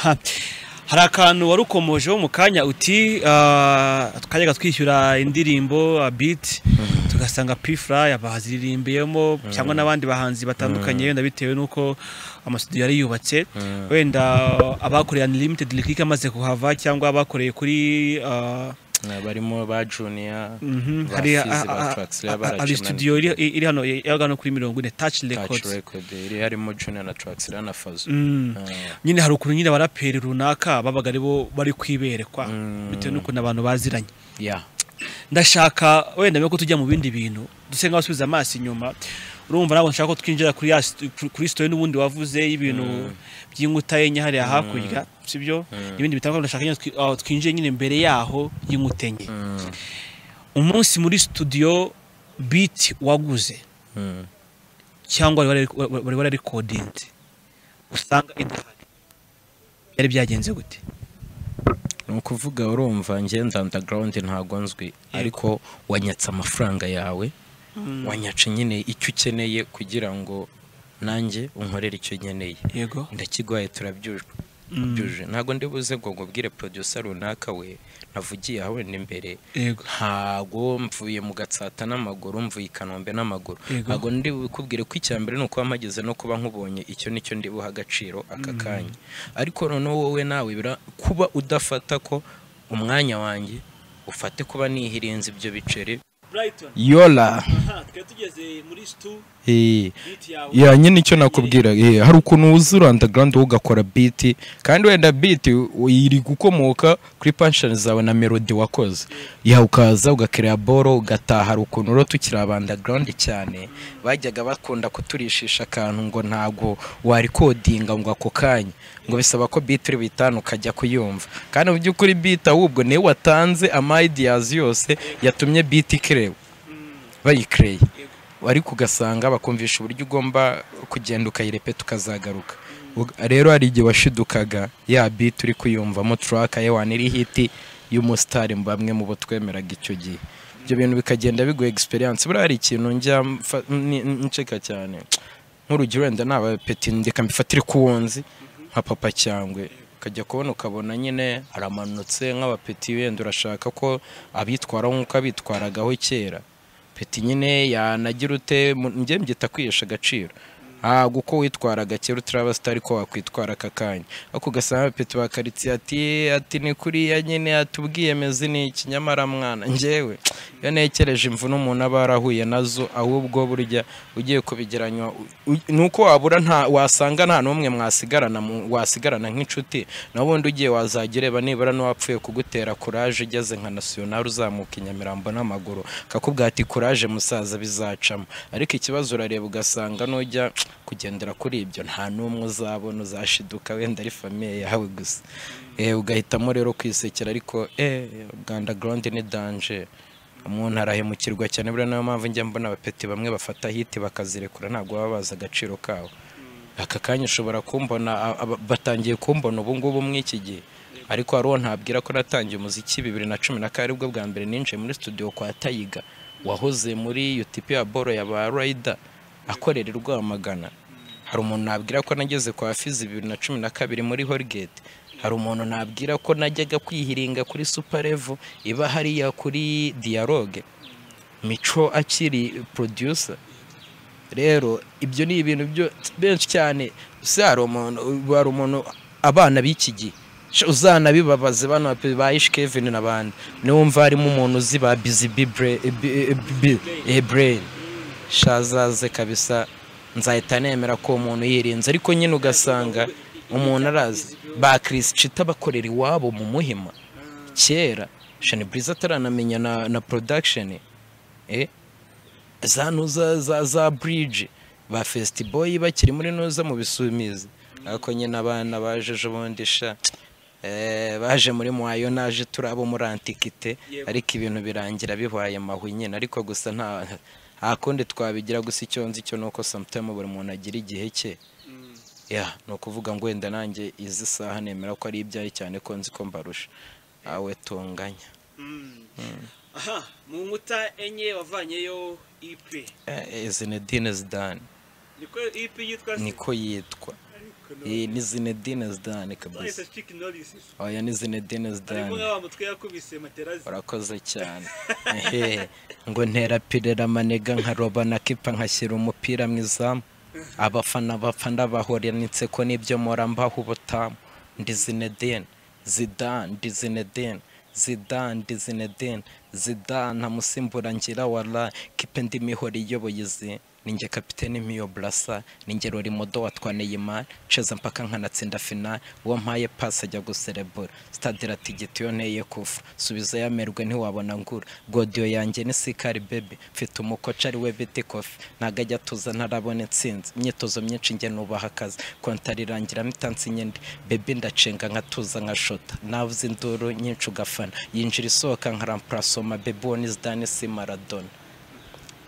Ha. hari akantu wari ukomojeho mu kanya uti ah, twajyaga twishyura indirimbo biti tugasanga pifuraya baziririmbiyemo cyangwa n'abandi bahanzi batandukanye wenda bitewe n'uko amasudiyo yari yubatse wenda abakoreye unlimited lick amaze kuhava cyangwa abakoreye kuri ah, barimo ba juniya mhm, ba hari Fizzy, ba ah, ah, Trax, ah, reba ah, hari Rajiman, studio iri iri hano yabaga hano kuri mirongo ine taci Touch records Record, iri harimo juniya na Traxler na fazo Mm. Ah, nyine hari ukuntu nyine abaraperi runaka babaga ari bo bari kwiberekwa bitewe n'ukuntu abantu baziranye yeah. ndashaka wenda mbere ko tujya mu bindi bintu duse nk'abasubiza amaso inyuma urumva ntabwo nshaka ko twinjira kuri ya st- kuri- kuri story n'ubundi wavuze y'ibintu by'inkuta yenye hariya hakurya sibyo n'ibindi bitandukanye ndashaka nyine twi- aho twinjiye nyine mbere yaho y'inkuta enye umunsi muri studio beat waguze Mm. cyangwa wari wari- wari wari wararekodinze usanga idahari byari byagenze gute ni ukuvuga urumva ngenda underground ntabwo nzwi ariko wanyatse amafaranga yawe wanyaca nyine icyo ukeneye kugira ngo nanjye unkorere icyo nkeneye yego ndakiguhaye turabyujwe byuje ntabwo ndi buze ngo nkubwire producer runaka we navugiye aha wenda imbere yego ntago mvuye mu gatsata n'amaguru mvuye i kanombe n'amaguru Yego. ntago ndi bukubwire ko icya mbere ni ukuba mpageze no kuba nkubonye icyo nicyo ndi buha agaciro aka kanya ariko noneho wowe nawe bira kuba udafata ko umwanya wanjye ufate kuba nihirinze ibyo biceri Brighton yola aha twari tugeze muri stu beat yawe ya nyine icyo nakubwira eh, hari ukuntu wuzura underground wowe ugakora beat kandi wenda beat u- iri gukomoka kuri punchline zawe na melody wakoze ya ukaza ugakira boro ugataha hari ukuntu rero tukiri aba underground cyane bajyaga bakunda kuturishisha akantu ngo ntago warikodinga ngo ako kanya ngo bisaba ko beat uri bitanu ukajya kuyumva kandi mu by'ukuri beat ahubwo niwe watanze ama ideas yose yatumye beat ikerewe bayikereye ariko ugasanga bakumvisha uburyo ugomba kugenda ukayirepeta ukazagaruka Ug- rero hari igihe washidukaga ya biti uri kuyumvamo turaka ye wani iri hiti y'umusitari mu bamwe mu bo twemeraga icyo gihe ibyo bintu bikagenda biguha egisperiyanse buriya hari ikintu njya mfa- ni- nceka cyane nk'urugero wenda naba peti ndeka mbifatire ku wunzi nka papa cyangwe ukajya kubona ukabona nyine aramanutse nk'abapeti wenda urashaka ko abitwara nk'uko abitwaragaho kera peti nyine yanagira ute mu- njye mbyita kwihesha agaciro ntabwo uko witwaraga kera uturaba sitari ko wakwitwara aka kanya ariko ugasanga peti bakaritsiye ati ati ni kuriya nyine atubwiyemezi ni iki nyamara mwana njyewe iyo ntekereje imvune umuntu aba yarahuye nazo ahubwo burya ugiye kubigeranywa ni uko wabura nta wasanga nta n'umwe mwasigarana mu- wasigarana nk'inshuti naho ubundi ugiye wazajya ureba nibura n'uwapfuye kugutera kuraje ugeze nka nasiyonari uzamuka i Nyamirambo n'amaguru akakubwira ati kuraje musaza bizacamo ariko ikibazo urareba ugasanga nujya kugendera kuri ibyo nta n'umwe uzabona uzashiduka wenda ari famiye yawe gusa Eh, ugahitamo rero kwisekera ariko eh Uganda Ground ni danger umuntu arahemukirwa cyane buriya niyo mpamvu njya mbona abapeti bamwe bafata hiti bakazirekura ntabwo baba bazi agaciro kabo aka kanya ushobora kumbona a- aba- batangiye kumbona ubu ngubu mw'iki gihe ariko hari uwo ntabwira ko natangiye umuziki bibiri na cumi na kane aribwo bwa mbere ninjiye muri studio kwa tayiga wahoze muri utipi ya boro ya ba rayida akorera i rwamagana hari umuntu nabwira ko nageze kwa fizi bibiri na cumi na kabiri muri horigeti hari umuntu nabwira ko najyaga kwihiringa kuri suparevo iba hariya kuri diyaroge mico akiri producer rero ibyo ni ibintu byo benshi cyane se hari umuntu hari umuntu abana b'iki gihe Sha, uzanabibabaze bano pe- ba ish kevin n'abandi niwumva harimo umuntu uzi ba bizi bibrain shazaze kabisa nzahita nemera ko uwo muntu yirinze ariko nyine ugasanga umuntu arazi ba Chris Chita bakorera iwabo mu muhima kera shani buriza ataranamenya na, na production eh za ntuza za za bridge ba festiboy bakiri muri ntuza mu bisumizi ariko nyine abana baje ejo bundi sha eh, baje muri muhayo naje turabo muri antikite ariko ibintu birangira bibaye mahu nyine ariko gusa nta nta kundi twabigira gusa icyo nzi cyo nuko sometime buri muntu agira igihe cye ya ni ukuvuga ngo wenda nanjye izi saha nemera ko ari ibyari cyane ko nzi ko mbarusha awe tunganya aha mu nkuta enye wavanyeyo ipe Eh, Zinedine Zidane niko ipe yitwa niko yitwa Eh, ni Zinedine Zidane kabisa sitiki norisi oya ni Zinedine Zidane wa mutwe yakubise materazi urakoze cyane Ehe, ngo ntera pirera manega nkaroba na kipa nkashyira umupira mu izamu abafana bapfa ndabahoranitse ko nibyo mpora mbaho ubutamu ndi Zinedine Zidane ndi Zinedine Zidane ndi Zinedine Zidane nta musimbura ngira wala kipe ndi mihora iyoboye izi ninjye kapiteni miyo burasa ninjye rorimodo watwa Neymar ceza mpaka nkanatsinda final uwo mpaye pasi ajya guserebura stade iratigita iyo nteye kufa subiza yamerwe ntiwabona ngura godiyo yanjye ni sikari bebe mfite umukoca ariwe biti kofi ntago ajya tuza ntarabona intsinzi imyitozo myinshi njye nubaha akazi kontari irangira mitansi nyindi bebe ndacenga nkatuza nkashota navuze induru nyinshi ugafana yinjira isohoka nkarampurasoma bebe uwo ni zidane si maradona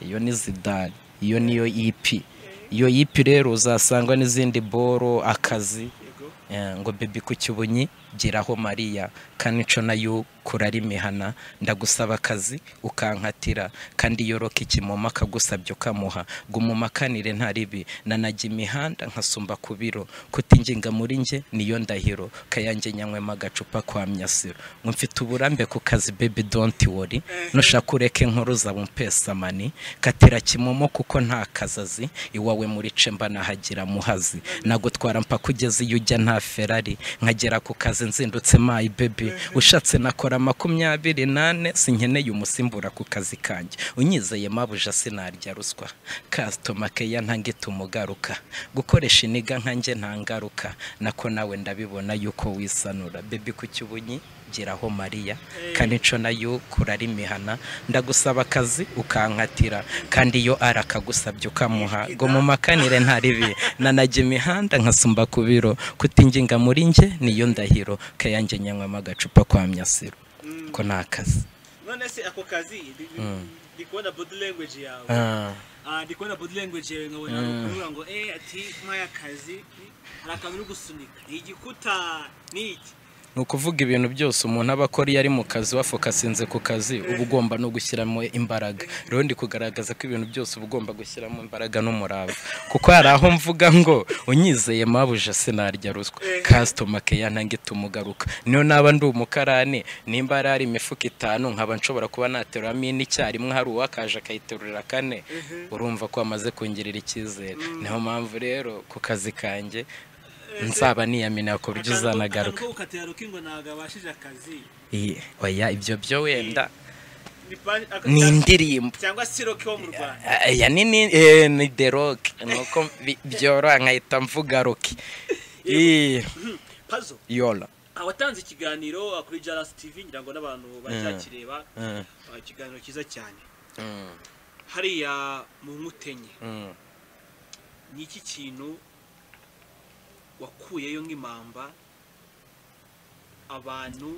iyo ni zidane iyo niyo ipi iyo ipi rero uzasangwa n'izindi boro akazi Eh, ngo bebi ku cyubunyi giraho mariya kanico nayo kurara imihana ndagusaba akazi ukankatira kandi yoroka ikimoma akagusabye ukamuha gumumakanire ntaribi nanajya imihanda nkasumba ku biro kutinginga muri njye niyo ndahiro kayange nyanywemo agacupa kwa myasiro ngo mfite uburambe ku kazi bebi donti wori nushaka ureke inkuru za mani katira kimomo kuko nta kazazi iwawe muri cemba nahagira muhazi nagutwara mpaka ugeze iyo ujya nta ferari nkagera ku kazi nzindutse mayi bebi ushatse nakora makumyabiri nane sinkeneye umusimbura ku kazi kanjye unyizeye mabuja sinarya ruswa kasitoma keya ntangita umugaruka gukoresha iniga nkanjye nta ngaruka nako nawe ndabibona yuko wisanura bebi ku cyubunyi geraho mariya kandi nco nayo kurara imihana ndagusaba akazi ukankatira kandi iyo ari akagusabye ukamuha ngo mu makanire ntaribi nanajya imihanda nkasumba ku biro kutinginga muri njye niyo ndahiro kayange nyanywamo agacupa kwa myasiro ko ni akazi none se ako kazi ndi- ndi- ndi kubona body language yawe Ah, Ah, ndi kubona body language yawe nkabona kuvuga ngo eh ati maya kazi hari akantu uri gusunika igikuta ni iki ni ukuvuga ibintu byose umuntu aba akora iyo ari mu kazi wafokasinze ku kazi uba ugomba no gushyiramo imbaraga rero ndi kugaragaza ko ibintu byose uba ugomba gushyiramo imbaraga n'umurava kuko hari aho mvuga ngo unyizeye mabuja sinarya ruswa kasitoma keya ntange tumugaruka niyo naba ndi umukarani nimba hari hari imifuka itanu nkaba nshobora kuba nateruramo ine icyarimwe hari uwakaje akayiterurira kane urumva ko amaze kongera icyizere niyo mpamvu rero ku kazi kanjye nzaba niyamina ku buryo uzanagaruka akantu ko gukatira rukingo ntabwo abashije akazi Iyi, oya ibyo byo wenda Ni pa- aka- ni indirimbo cyangwa si roke wo mu rwanda aya ni ni eh, ni the rock nuko bi- byoroha nkahita mvuga rock Iyi, pazo yola awatanze ikiganiro kuri jarasi tivi ngira ngo n'abantu bacyakireba Mm, Ah, ikiganiro cyiza cyane mm, hariya mu nkutenye mm. ni iki kintu wakuyeyo nk'impamba abantu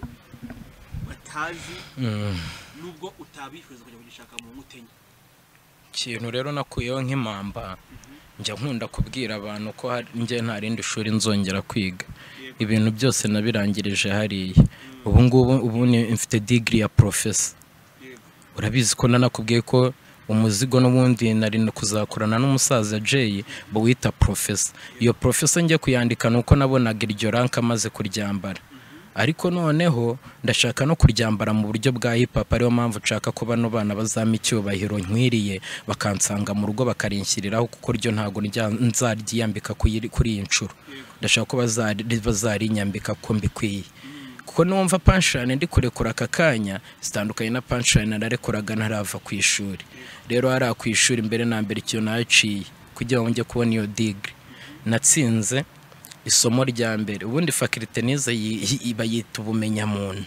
batazi Mm. nubwo utabifuriza kujya kugishaka mu nkutenye ikintu rero nakuyeho nk'impamba njya nkunda kubwira abantu ko hari- njye nta rindi shuri nzongera kwiga ibintu byose nabirangirije hariya ubu ngubu ubu ni- mfite digiri ya porofesa yego urabizi ko nanakubwiye ko umuzigo n'ubundi nari no kuzakorana n'umusaza Jay bawita profesa iyo profesa njye kuyandika ni uko nabonaga iryo ranka amaze kuryambara ariko noneho ndashaka no kuryambara mu buryo bwa hip hop ariyo mpamvu nshaka ko bano bana bazampa icyubahiro nkwiriye bakansanga mu rugo bakarinshyiriraho kuko ryo ntabwo rya- nzaryiyambika kuyiri- kuri iyi nshuro ndashaka ko bazari- bazarinyambika ko mbikwiye kuko numva punchline ndi kurekura aka kanya zitandukanye na punchline nararekuraga ntarava ku ishuri rero hariya ku ishuri mbere na mbere ikintu naciye kugira ngo njye kubona iyo digiri natsinze isomo rya mbere ubundi fakirite nize yi- yi- bayita ubumenyamuntu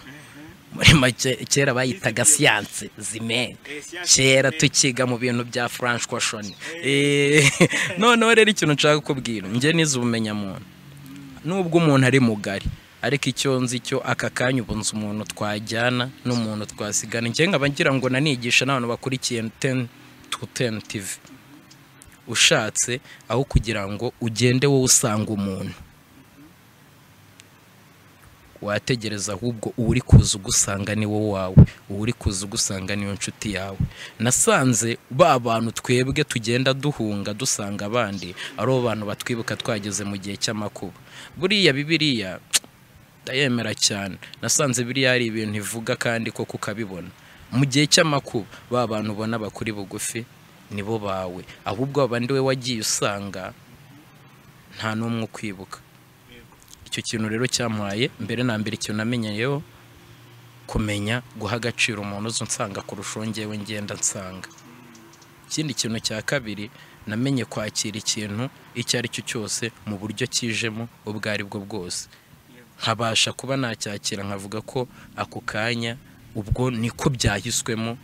muri make kera bayitaga siyanse zimene Eh, siyanse kera tukiga mu bintu bya French question Eh, noneho rero ikintu nshaka kubwira njye nize ubumenyamuntu nubwo umuntu ari mugari ariko icyo nzi cyo aka kanya ubu nzi umuntu twajyana n'umuntu twasigana njye nkaba ngira ngo nanigisha n'abantu bakurikiye teni tu teni tivi ushatse aho kugira ngo ugende wowe usanga umuntu wategereza ahubwo uri kuza ugusanga ni wowe wawe uri kuza ugusanga niyo nshuti yawe nasanze ba bantu twebwe tugenda duhunga dusanga abandi ari abo bantu batwibuka twageze mu gihe cy'amakuba buriya bibiriya ndayemera cyane nasanze biriya ari ibintu ivuga kandi ko kukabibona mu gihe cy'amakuba ba bantu ubona bakuri bugufi nibo bawe ahubwo abandi we wagiye usanga nta n'umwe ukwibuka icyo kintu rero cyampaye mbere na mbere ikintu namenyeyeho kumenya guha agaciro umuntu uzi unsanga kurusha uwo ngewe ngenda nsanga ikindi kintu cya kabiri namenye kwakira ikintu icyo ari cyo cyose mu buryo kijemo ubwo ari bwo bwose nkabasha kuba nacyakira nkavuga ko ako kanya ubwo niko byahiswemo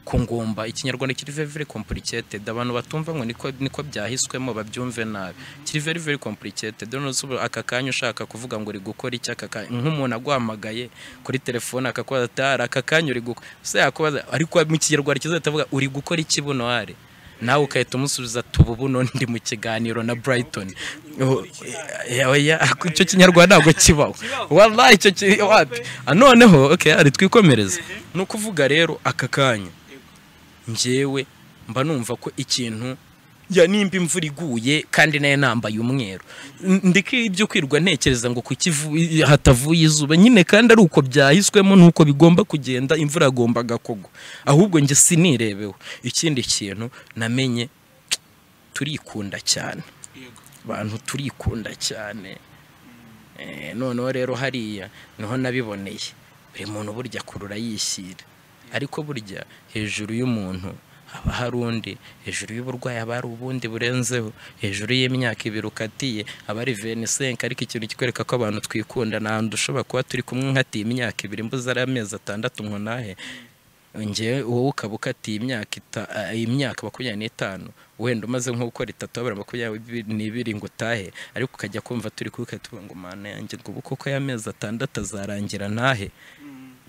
ko ngomba ikinyarwanda kiri very very complicated abantu batumva ngo niko niko byahiswemo babyumve nabi kiri very very complicated rero ubu aka kanya ushaka kuvuga ngo uri gukora iki aka kanya nk'umuntu aguhamagaye kuri telefone akakubaza ati "Hari aka kanya uri gukora se yakubaza ariko mu kinyarwanda kizahita avuga uri gukora iki buno hari nawe ukahita umusubiza tuba buno ndi mu kiganiro na Brighton Oh, eh, oya icyo kinyarwanda ntabwo kibaho wallahi icyo ki- wapi Ah, noneho okay ari twikomereze ni ukuvuga rero aka kanya njyewe mba numva ko ikintu ya nimba imvura iguye kandi nayo nambaye umweru N- ndeke ibyo kwirwa ntekereza ngo kuki ivu- hatavuye izuba nyine kandi ari uko byahiswemo nuko bigomba kugenda imvura yagombaga kugwa ahubwo njye sinirebeho ikindi kintu namenye turikunda cyane yego abantu turikunda cyane Eh, noneho rero hariya niho nabiboneye buri muntu burya kurura yishyira ariko burya hejuru y'umuntu haba hari undi hejuru y'uburwayi haba hari ubundi burenzeho hejuru y'imyaka ibiri ukatiye haba hari venisenke ariko ikintu kikwereka ko abantu twikunda nta hantu ushobora kuba turi kumwe nkatiye imyaka ibiri mbuze ari amezi atandatu nkonahe ngewe wowe ukaba ukatiye imyaka ita- eh, imyaka makumyabiri n'itanu wenda umaze nko gukora itatu wabura makumyabiri n'ibiri ngo utahe ariko ukajya kumva turi kubikata uvuga ngo mana yanjye ngo ubu koko y'amezi atandatu azarangira ntahe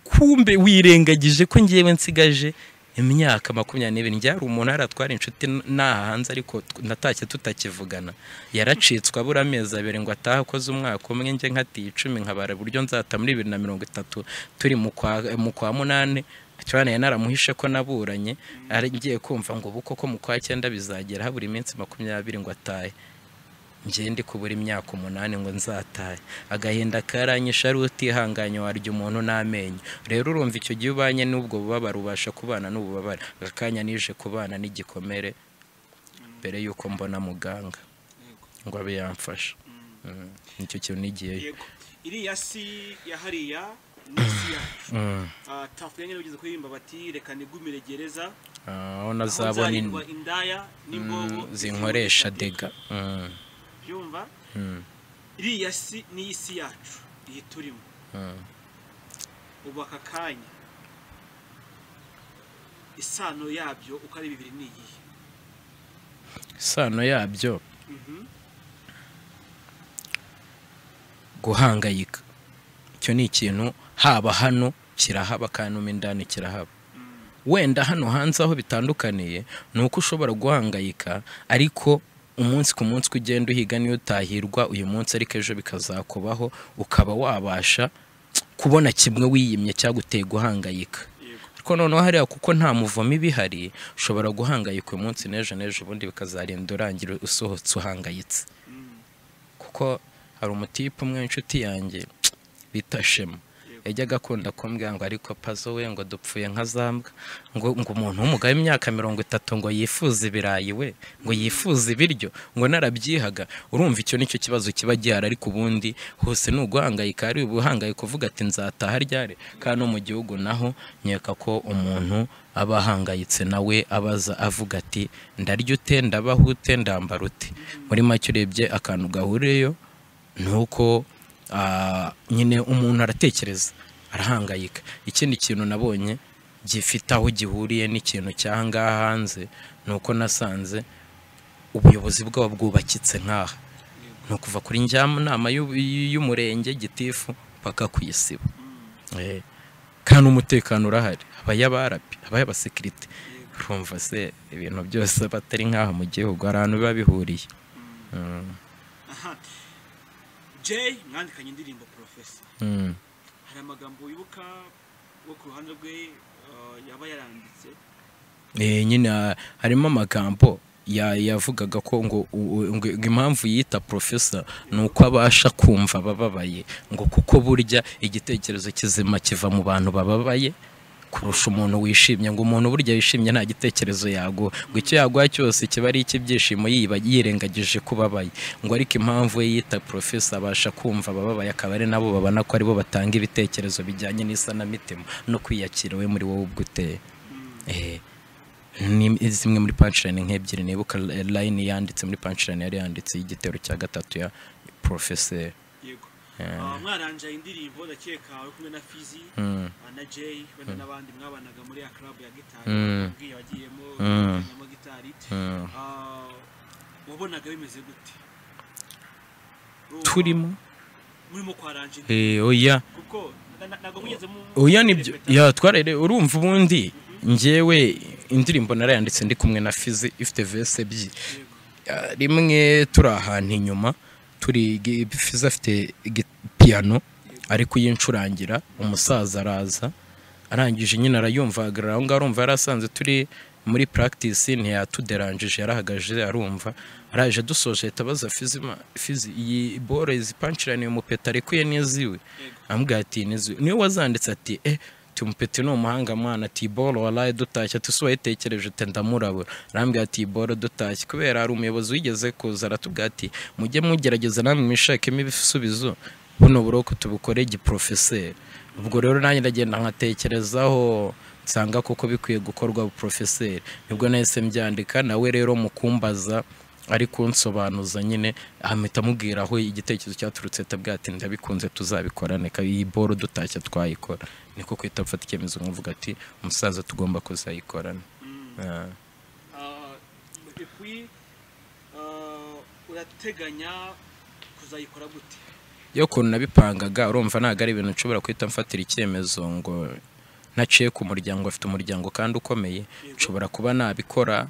kumbe wirengagije ko ngewe nsigaje imyaka makumyabiri n'ibiri njyari umuntu aratwara inshuti nta hanze ariko tw- natashye tutakivugana yaracitswe abura amezi abiri ngo atahe akoze umwaka umwe njye nkatiye icumi nkabara buryo nzata muri bibiri na mirongo itatu turi mu kwa mu kwa munani cyane naramuhishe ko naburanye ari ngiye kumva ngo ubu koko mu kwa cyenda bizagera habura iminsi makumyabiri ngo atahe njye ndi kubura imyaka umunani ngo nzatahe agahinda karanyishe ari utihanganye warya umuntu n'amenyo rero urumva icyo gihe ubanye n'ubwo bubabare ubasha kubana n'ububabare aka kanya nije kubana n'igikomere mbere y'uko mbona muganga ngo abe yamfasha Mm. nicyo kintu nigiyeyo yego iriya si ya hariya n'isi yacu Mm. Ah, tafu nyine bigeze kuririmba bati reka nigumire gereza Ah, aho aho nazabona in- nzarindwa indaya n'imbogo Mm, zinkoresha dega Mm. byumva Mm. iriya si n'isi yacu iyi turimo Mm. ubu aka kanya isano yabyo uko ari bibiri ni iyihe isano yabyo Mhm. guhangayika icyo ni ikintu haba hano kirahaba kandi mo indani kirahaba wenda hano hanze aho bitandukaniye ni uko ushobora guhangayika ariko umunsi ku munsi uko ugenda uhiga niyo utahirwa uyu munsi ariko ejo bikazakubaho ukaba wabasha kubona kimwe wiyimye cyaguteye guhangayika yego ariko noneho hariya kuko nta muvumo ibihari ushobora guhangayika uyu munsi n'ejo n'ejo ubundi bikazarinda urangira usohotse uhangayitse Mm. kuko hari umutipe umwe w'inshuti yanjye bita shema yajyaga akunda kumbwira ngo ariko pazo we ngo dupfuye nka za mbwa ngo ngo umuntu w'umugabo w'imyaka mirongo itatu ngo yifuze ibirayi we ngo yifuze ibiryo ngo narabyihaga urumva icyo nicyo kibazo kiba gihari ariko ubundi hose ni uguhangayika hari ubuhangayika uvuga ati nzataha ryari kandi no mu gihugu naho nkeka ko umuntu aba ahangayitse nawe abaza avuga ati ndarya ute ndabaho ute ndambara ute muri make urebye akantu gahuriyeyo ni uko ah, nyine umuntu aratekereza arahangayika ikindi kintu nabonye gifite aho gihuriye n'ikintu cy'aha ngaha hanze ni uko nasanze ubuyobozi bwabo bwubakitse nk'aha ni ukuva kuri njyanama y'u- y'umurenge gitifu mpaka ku isibo Eh, kandi umutekano urahari habaye abarabi habaye abasekirite urumva se ibintu byose batari nk'aha mu gihugu hari ahantu biba bihuriye Mm, aha jay mwandikanye indirimbo porofesa mm. hari amagambo wibuka wo ku ruhande rwe ah, yaba yaranditse Eh, nyine ah, harimo amagambo ya- yavugaga ko ngo u- u- ngo impamvu yita profesa ni uko abasha kumva abababaye ngo kuko burya igitekerezo kizima kiva mu bantu bababaye kurusha umuntu wishimye ngo umuntu burya wishimye nta gitekerezo yaguha ngo icyo yaguha cyose kiba ari icy'ibyishimo yiba yirengagije kubabaye ngo ariko impamvu ye yita profesa abasha kumva abababaye akaba ari nabo babona ko aribo batanga ibitekerezo bijyanye n'isanamitima no kwiyakira we muri wowe ubwo uteye Eh, ni zimwe muri punchline nk'ebyiri nibuka eh, line yanditse muri punchline yari yanditse y'igitero cya gatatu ya professeur yego Eh. Ah, mwaranjaye indirimbo ndakeka wari kumwe na fizi Mm, ah, na jay wenda n'abandi mwabanaga muri ya club ya gitari Mm. wabwiye wagiyemo Mm. wagiyemo gitari mm. Ah, wabonaga bimeze gute Urumva turimo murimo kwaranja indirimbo Eh, oya kuko na- na- ntabwo mugeze mu oya nibyo Repeta. ya twarere urumva ubundi njyewe indirimbo narayanditse ndi kumwe na fizi ifite verse ebyiri Yego. Ah, rimwe turi ahantu inyuma turi gi- fizi afite gi- piano ari kuyicurangira umusaza araza arangije nyine arayumva ahagarara aho ngaho arumva yari asanze turi muri practice ntiyatuderanjije yarahagaje arumva araje dusoje ahita abaza fizi ma- fizi iyi bore izi pancirani uyu mupeta arekuye n'iziwe amubwira ati n'iziwe niwe wazanditse ati eh tumupeti ni umuhanga mwana ati iyi boro waraye dutashye ati si wayitekereje ute ndamurabura arambwira ati iyi boro dutashye kubera hari umuyobozi wigeze kuza aratubwira ati mujye mugerageza namwe mwishakemo ibisubizo buno buroko tubukore giprofeseri ubwo rero nanjye ndagenda nkatekerezaho nsanga koko bikwiye gukorwa porofeseri nibwo nahise mbyandika nawe rero mu kumbaza ari kunsobanuza nyine ahita amubwira aho igitekerezo cyaturutse atabwira ati ndabikunze tuzabikorane iyi boro dutashya twayikora niko kwita mfata icyemezo nkavuga ati umusaza tugomba kuzayikorana Mm. Ah. Ah, epui, ah, urateganya kuzayikora gute iyo ukuntu nabipangaga urumva ntabwo ari ibintu nshobora guhita mfatira icyemezo ngo ntaciye ku muryango afite umuryango kandi ukomeye nshobora kuba nabikora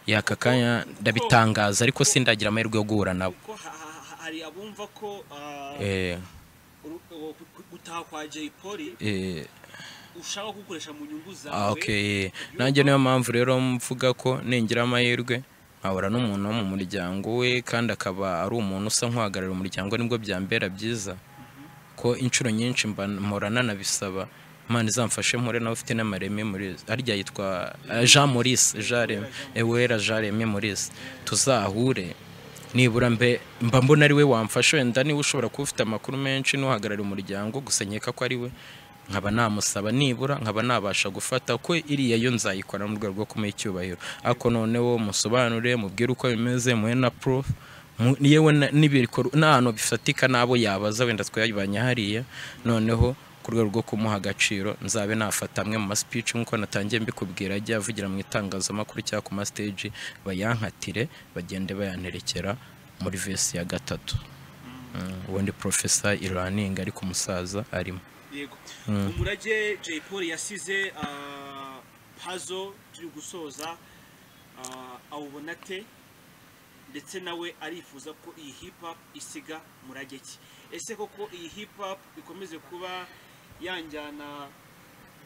yaka kanya ndabitangaza ariko sindagira amahirwe yo guhura nabo kuko ha- ha- ha- hari abumva ko ah, Eh, uru- uwo gu- gu- gutaha kwa Jay Polly eh, ushaka gukoresha mu nyungu ah, zawe okay. nanjye niyo mpamvu rero mvuga ko ningira amahirwe nkahura n'umuntu wo mu muryango we kandi akaba ari umuntu usa nk'uhagarariye umuryango nibwo byambera byiza ko inshuro nyinshi mba mpora nanabisaba imana izamfashe mpore nawe ufite n'amareme Maurice harya yitwa eh, Jean Maurice Jean Reme Ewera Jean Reme Maurice tuzahure nibura mbe mba mbona ari we wamfasha wenda niba ushobora kuba ufite amakuru menshi n'uhagarariye umuryango gusa nkeka ko ari we nkaba namusaba nibura nkaba nabasha gufata ko iriya yo nzayikora mu rwego rwo kumuha icyubahiro ariko noneho musobanure mubwire uko bimeze muhe na proof mu- yewe na- n'ibikorwa n'ahantu bifatika n'abo yabaza wenda twayibanye hariya noneho ku rwego rwo kumuha agaciro nzabe nafata amwe mu maspeech nk'uko natangiye mbikubwira ajya avugira mu itangazamakuru cyangwa ku mastage bayankatire bagende bayanterekera muri vesi ya gatatu Mm, ubundi profesa iraninga ariko umusaza arimo yego umurage Jay Polly yasize ah, puzzle turi gusoza ah, awubona te ndetse nawe arifuza ko iyi hip hop isiga murage ki ese koko iyi hip hop ikomeze kuba yanjyana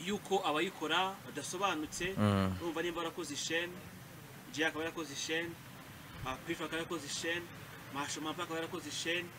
yuko abayikora badasobanutse Mm. urumva nimba warakoze isheni jay akaba yarakoze isheni pifa akaba yarakoze isheni mashomampa akaba yarakoze isheni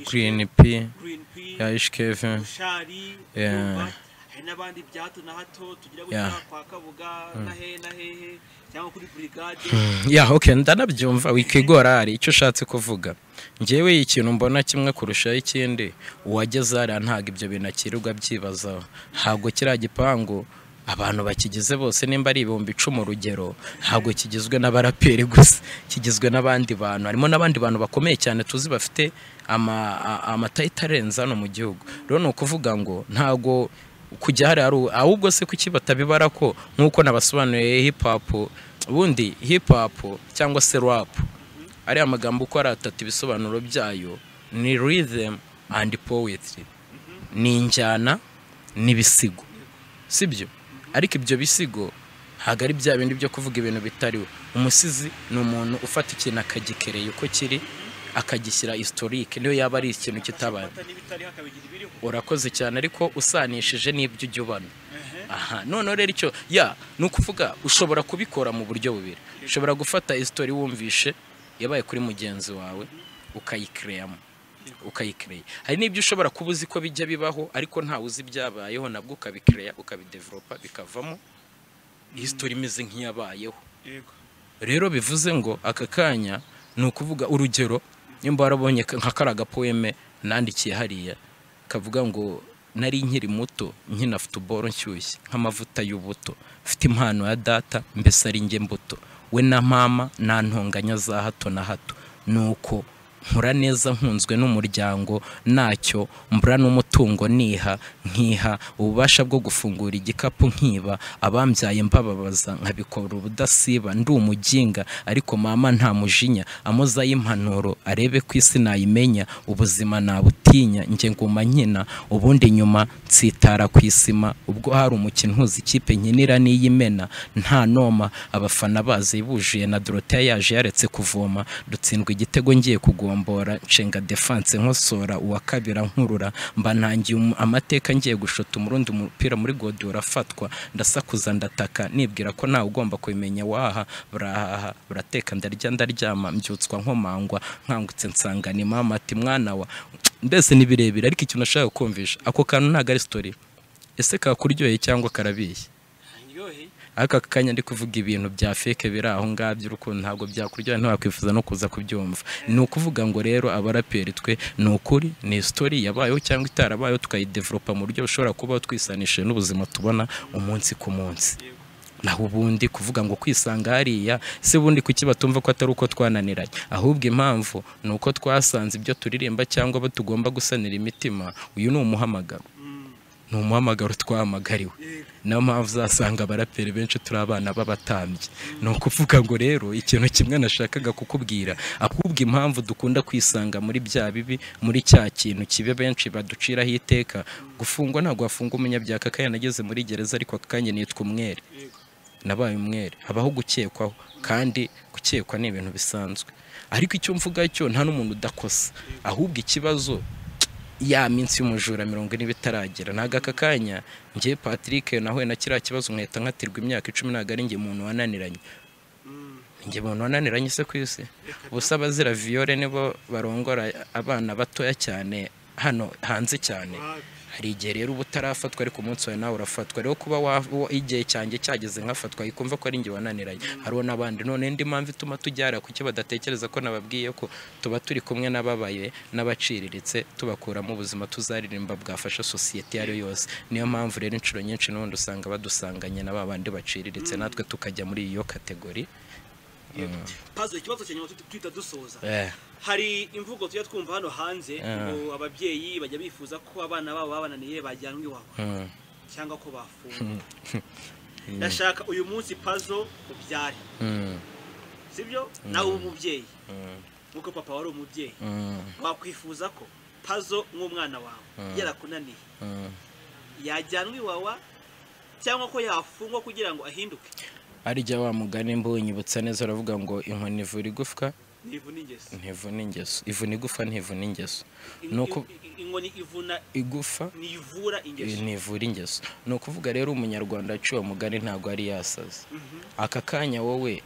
green p green p ya hkv ushari Yeah. urumva hari n'abandi bya hato na hato tugira gutya Yeah. kwa kabuga na he na hehe cyangwa kuri burigade ya ok ndanabyumva wikigora hari icyo ushatse kuvuga ngewe ikintu mbona kimwe kurushaho ikindi uwageze hariya ntabwo ibyo bintu akirirwa byibazaho ntabwo kiriya gipangu abantu bakigize bose nimba ari ibihumbi icumi urugero ntabwo kigizwe n'abaraperi gusa kigizwe n'abandi bantu harimo n'abandi bantu bakomeye cyane tuzi bafite ama- a- amatayita arenze hano mu gihugu rero ni ukuvuga ngo ntabwo kujya hariya ari u- ahubwo se kuki batabibara ko nk'uko nabasobanuriye hip hop ubundi hip hop cyangwa se rap ariya magambo uko ari atatu ibisobanuro byayo ni rhythm and poetry ni injyana n'ibisigo sibyo ariko ibyo bisigo ntabwo ari bya bindi byo kuvuga ibintu bitariwe umusizi ni umuntu ufata ikintu akagikereye uko kiri akagishyira historique niyo yaba ari ikintu kitabaye amata n'ibitariho akabigira ibiriho urakoze cyane ariko usanishije n'ibyo ujya ubana aha noneho rero icyo ya ni ukuvuga ushobora kubikora mu buryo bubiri ushobora gufata isitori wumvishe yabaye kuri mugenzi wawe ukayikireyamo ukayikereya hari n'ibyo ushobora kuba uzi ko bijya bibaho ariko ntawe uzi ibyabayeho nabwo ukabikereya ukabideveropa bikavamo isitori imeze nk'iyabayeho yego rero bivuze ngo aka kanya ni ukuvuga urugero nimba warabonye ka- nka kariya gapoeme nandikiye hariya kavuga ngo nari nkiri muto nkina futuboro nshyushye nk'amavuta y'ubuto mfite impano ya data mbese ari njye mbuto we na mama nta ntonganya za hato na hato nuko nkura neza nkunzwe n'umuryango ntacyo mbura n'umutungo niha nkiha ububasha bwo gufungura igikapu nkiba abambyaye mbababaza nkabikora ubudasiba ndi umuginga ariko mama nta mujinya amoza y'impanuro arebe ko isi nayimenya ubuzima nabutinya njye nguma nkina ubundi nyuma nsitara ku isima ubwo hari umukino uhuza ikipe nkinira n'iy'imena nta noma abafana bazi bujiye na doroteya yaje yaretse kuvoma dutsindwa igitego ngiye kugombora nshinga defanse nkosora uwa kabira nkurura mba ntangiye um- amateka ngiye gushota umurundi mupira muri godi urafatwa ndasakuza ndataka nibwira ko ntawe ugomba kubimenya waha burahaha burateka ndarya ndaryama mbyutswa nkomangwa nkangutse nsanga ni mama ati mwana wa mbese ni birebire ariko ikintu nashaka kumvisha ako kantu ntabwo ari sitori ese kakuryoheye cyangwa karabishye ntaryohe ariko aka kanya ndi kuvuga ibintu bya feke biri aho ngabyo urukundo ntabwo byakuryohera ntiwakwifuza no kuza kubyumva ni ukuvuga ngo rero abaraperi twe ni ukuri ni isitori yabayeho cyangwa itarabayeho tukayideveropa mu buryo bushobora kuba twisanishije n'ubuzima tubona umunsi ku munsi yego naho ubundi kuvuga ngo kwisanga hariya se ubundi kuki batumva ko atari uko twananiranye ahubwo impamvu ni uko twasanze ibyo turirimba cyangwa abo tugomba gusanira imitima uyu ni umuhamagaro Mm, ni umuhamagaro twahamagariwe niyo mpamvu uzasanga abaraperi benshi turi abana b'abatambyi ni ukuvuga ngo rero ikintu kimwe nashakaga kukubwira akubwa impamvu dukunda kwisanga muri bya bibi muri cya kintu kibe benshi baduciraho iteka gufungwa ntabwo wafunga umunyabyaha aka kanya nageze muri gereza ariko aka kanya nitwa umwere nabaye umwere habaho gukekwaho kandi gukekwa ni ibintu bisanzwe ariko icyo mvuga cyo nta n'umuntu udakosa ahubwo ikibazo ya minsi y'umujura mirongo ine bitaragera ntabwo aka kanya ngiye patrick nahuye na kiriya kibazo nkahita nkatirwa imyaka icumi ntabwo ari njye muntu wananiranye njye muntu wananiranye se ku isi ubusa abazira viyore nibo barongora abana batoya cyane hano hanze cyane hari igihe rero uba utarafatwa ariko umunsi wawe nawe urafatwa rero kuba wa- igihe cyanjye cyageze nkafatwa yikumva ko ari njye wananiranye hariho n'abandi none indi mpamvu ituma tujyara kuki badatekereza ko nababwiye ko tuba turi kumwe n'ababaye n'abaciriritse tubakuramo ubuzima tuzaririmba bwafasha sosiyete iyo ari yo yose niyo mpamvu rero inshuro nyinshi n'ubundi usanga badusanganye na ba bandi baciriritse natwe tukajya muri iyo kategori pazo ikibazo cya nyuma tu- tuhita dusoza Eh. hari imvugo tujya twumva hano hanze ngo ababyeyi bajya bifuza ko abana babo babananiye bajyanwa iwabo Mm. cyangwa ko bafungwa ndashaka uyu munsi pazo ubyare Mm. sibyo nawe uba umubyeyi Mm. nk'uko papa wari umubyeyi Mm. wakwifuza ko pazo nk'umwana wawe yarakunaniye Mm. yajyanwa iwawa cyangwa ko yafungwa kugira ngo ahinduke harya wa mugani mbunyibutsa neza uravuga ngo inkoni ivura igufwa ntivuna ingeso ntivuna ingeso ivuna igufa ntivuna ingeso In- ni uku in- inkoni ivuna igufa ntivura ingeso ntivura ingeso ni ukuvuga rero umunyarwanda aciye uwo mugani ntabwo ari yasaza aka kanya wowe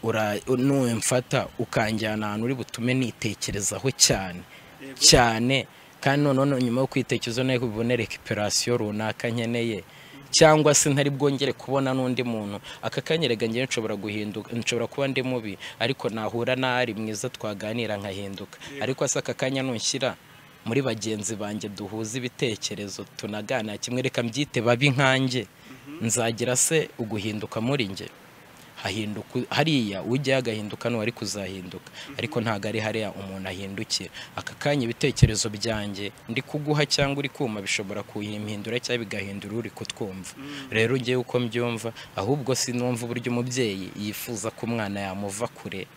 ura- numfata ukanjyana ahantu uri butume nitekerezaho cyane Yego. cyane kandi noneho nyuma yo kwitekerezaho nayo bibone rekiperasiyo runaka nkeneye cyangwa se ntari bwongere kubona n'undi muntu aka kanya rega njyewe nshobora guhinduka nshobora kuba ndi mubi ariko nahura n'ari mwiza twaganira nkahinduka ariko se aka kanya nushyira muri bagenzi banjye duhuza ibitekerezo tunaganira kimwe reka mbyite babi nkanjye nzagira se uguhinduka muri njye hahinduka hariya ujyayo agahinduka n'uwari kuzahinduka ariko ntabwo ari hariya umuntu ahindukira aka kanya ibitekerezo byanjye ndi kuguha cyangwa uri kuma bishobora kuyimpindura cyangwa bigahindura uri kutwumva rero ngewe uko mbyumva ahubwo sinumva uburyo umubyeyi yifuza ko umwana yamuva kure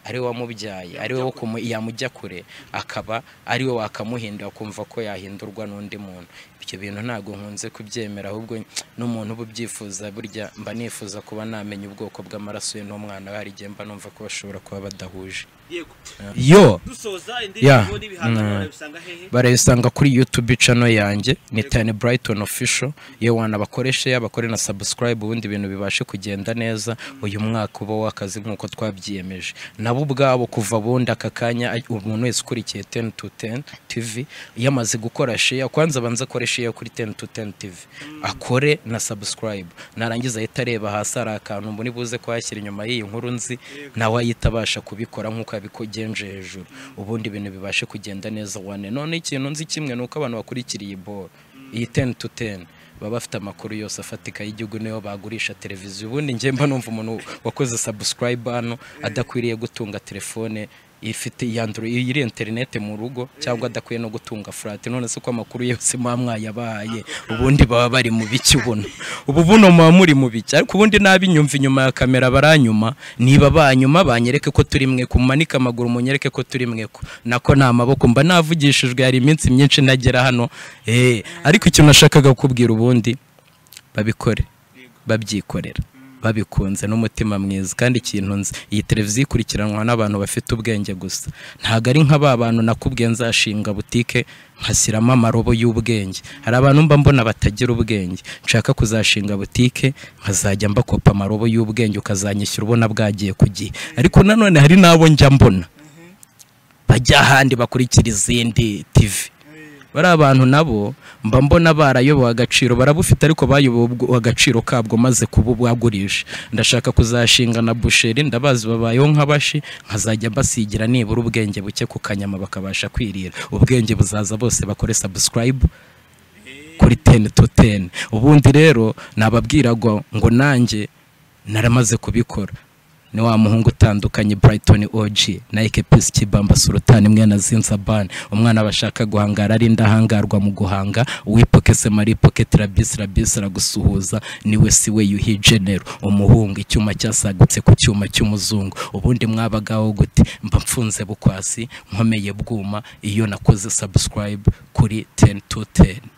ari we wamubyaye ari we wo kumu- yamujya kure akaba ari we wakamuhindura kumva ko yahindurwa n'undi muntu ibyo bintu ntabwo nkunze kubyemera ahubwo n'umuntu uba ubyifuza burya mba nifuza kuba namenya ubwoko bw'amaraso ye n'umwana we hari igihe mba numva ko bashobora kuba badahuje yego yo dusoza Yeah. indirimbo n'ibihangano Mm. barabisanga hehe barayisanga kuri youtube channel yanjye ni tani brighton official iyo wanabakoreshe yabakore na subscribe ubundi ibintu bibashe kugenda neza uyu mwaka uba w'akazi nk'uko twabyiyemeje nabo ubwabo kuva bundi aka kanya ay- umuntu wese ukurikiye 10 to 10 tv yamaze gukora share kwanza abanza akore share kuri 10 to 10 tv akore na subscribe narangiza ahita areba hasi hari akantu mbona buze kuhashyira inyuma y'iyi nkuru nzi nawe ahita abasha kubikora nk'uko yabikogenje hejuru ubundi ibintu bibashe kugenda neza wane none ikintu nzi kimwe ni uko abantu bakurikira iyi boro iyi teni tu teni baba bafite amakuru yose afatika y'igihugu niyo bagurisha televiziyo ubundi njye mba numva umuntu wakoze subscribe hano adakwiriye gutunga telefone ifite yandura iri interineti mu rugo cyangwa adakwiye no gutunga furati none se ko amakuru yose muba mwayabahaye ubundi baba bari mu biki ubuno ubu buno muba muri mu biki ariko ubundi n'abinyumva inyuma ya kamera baranyuma niba banyuma banyereke ko turi mwe ku mumanike amaguru munyereke ko turi mwe ko nako ni amaboko mba navugishijwe hari iminsi myinshi ntagera hano eh ariko ikintu nashakaga kukubwira ubundi babikore babyikorera babikunze n'umutima mwiza kandi ikintu nzi iyi televiziyo ikurikiranwa n'abantu bafite ubwenge gusa ntabwo ari nka ba bantu nakubwiye nzashinga butike nkashyiramo amarobo y'ubwenge hari abantu mba mbona batagira ubwenge nshaka kuzashinga butike nkazajya mbakopa amarobo y'ubwenge ukazanyishyura ubona bwagiye ku gihe ariko nanone hari n'abo njya mbona bajya ahandi bakurikira izindi tivi bari abantu nabo mba mbona barayobowe agaciro barabufite ariko bayobowe ubwo- agaciro kabwo maze kuba bwagurisha ndashaka kuzashinga na busheri ndabazi babayeho nk'abashi nkazajya basigira nibura ubwenge buke ku kanyama bakabasha kwirira ubwenge buzaza bose bakore subscribe kuri teni to teni ubundi rero nababwira ngo ngo nanjye naramaze kubikora ni wa muhungu utandukanye Brighton OG na Ekepis Kibamba Sultan mwene Zinsaban umwana bashaka guhangara ari ndahangarwa mu guhanga wipokese mari pocket rabis rabis ragusuhuza niwe siwe yuhi general umuhungu icyuma cyasagutse ku cyuma cy'umuzungu ubundi mwabagaho gute mba mfunze bukwasi nkomeye bwuma iyo nakoze subscribe kuri 10 to 10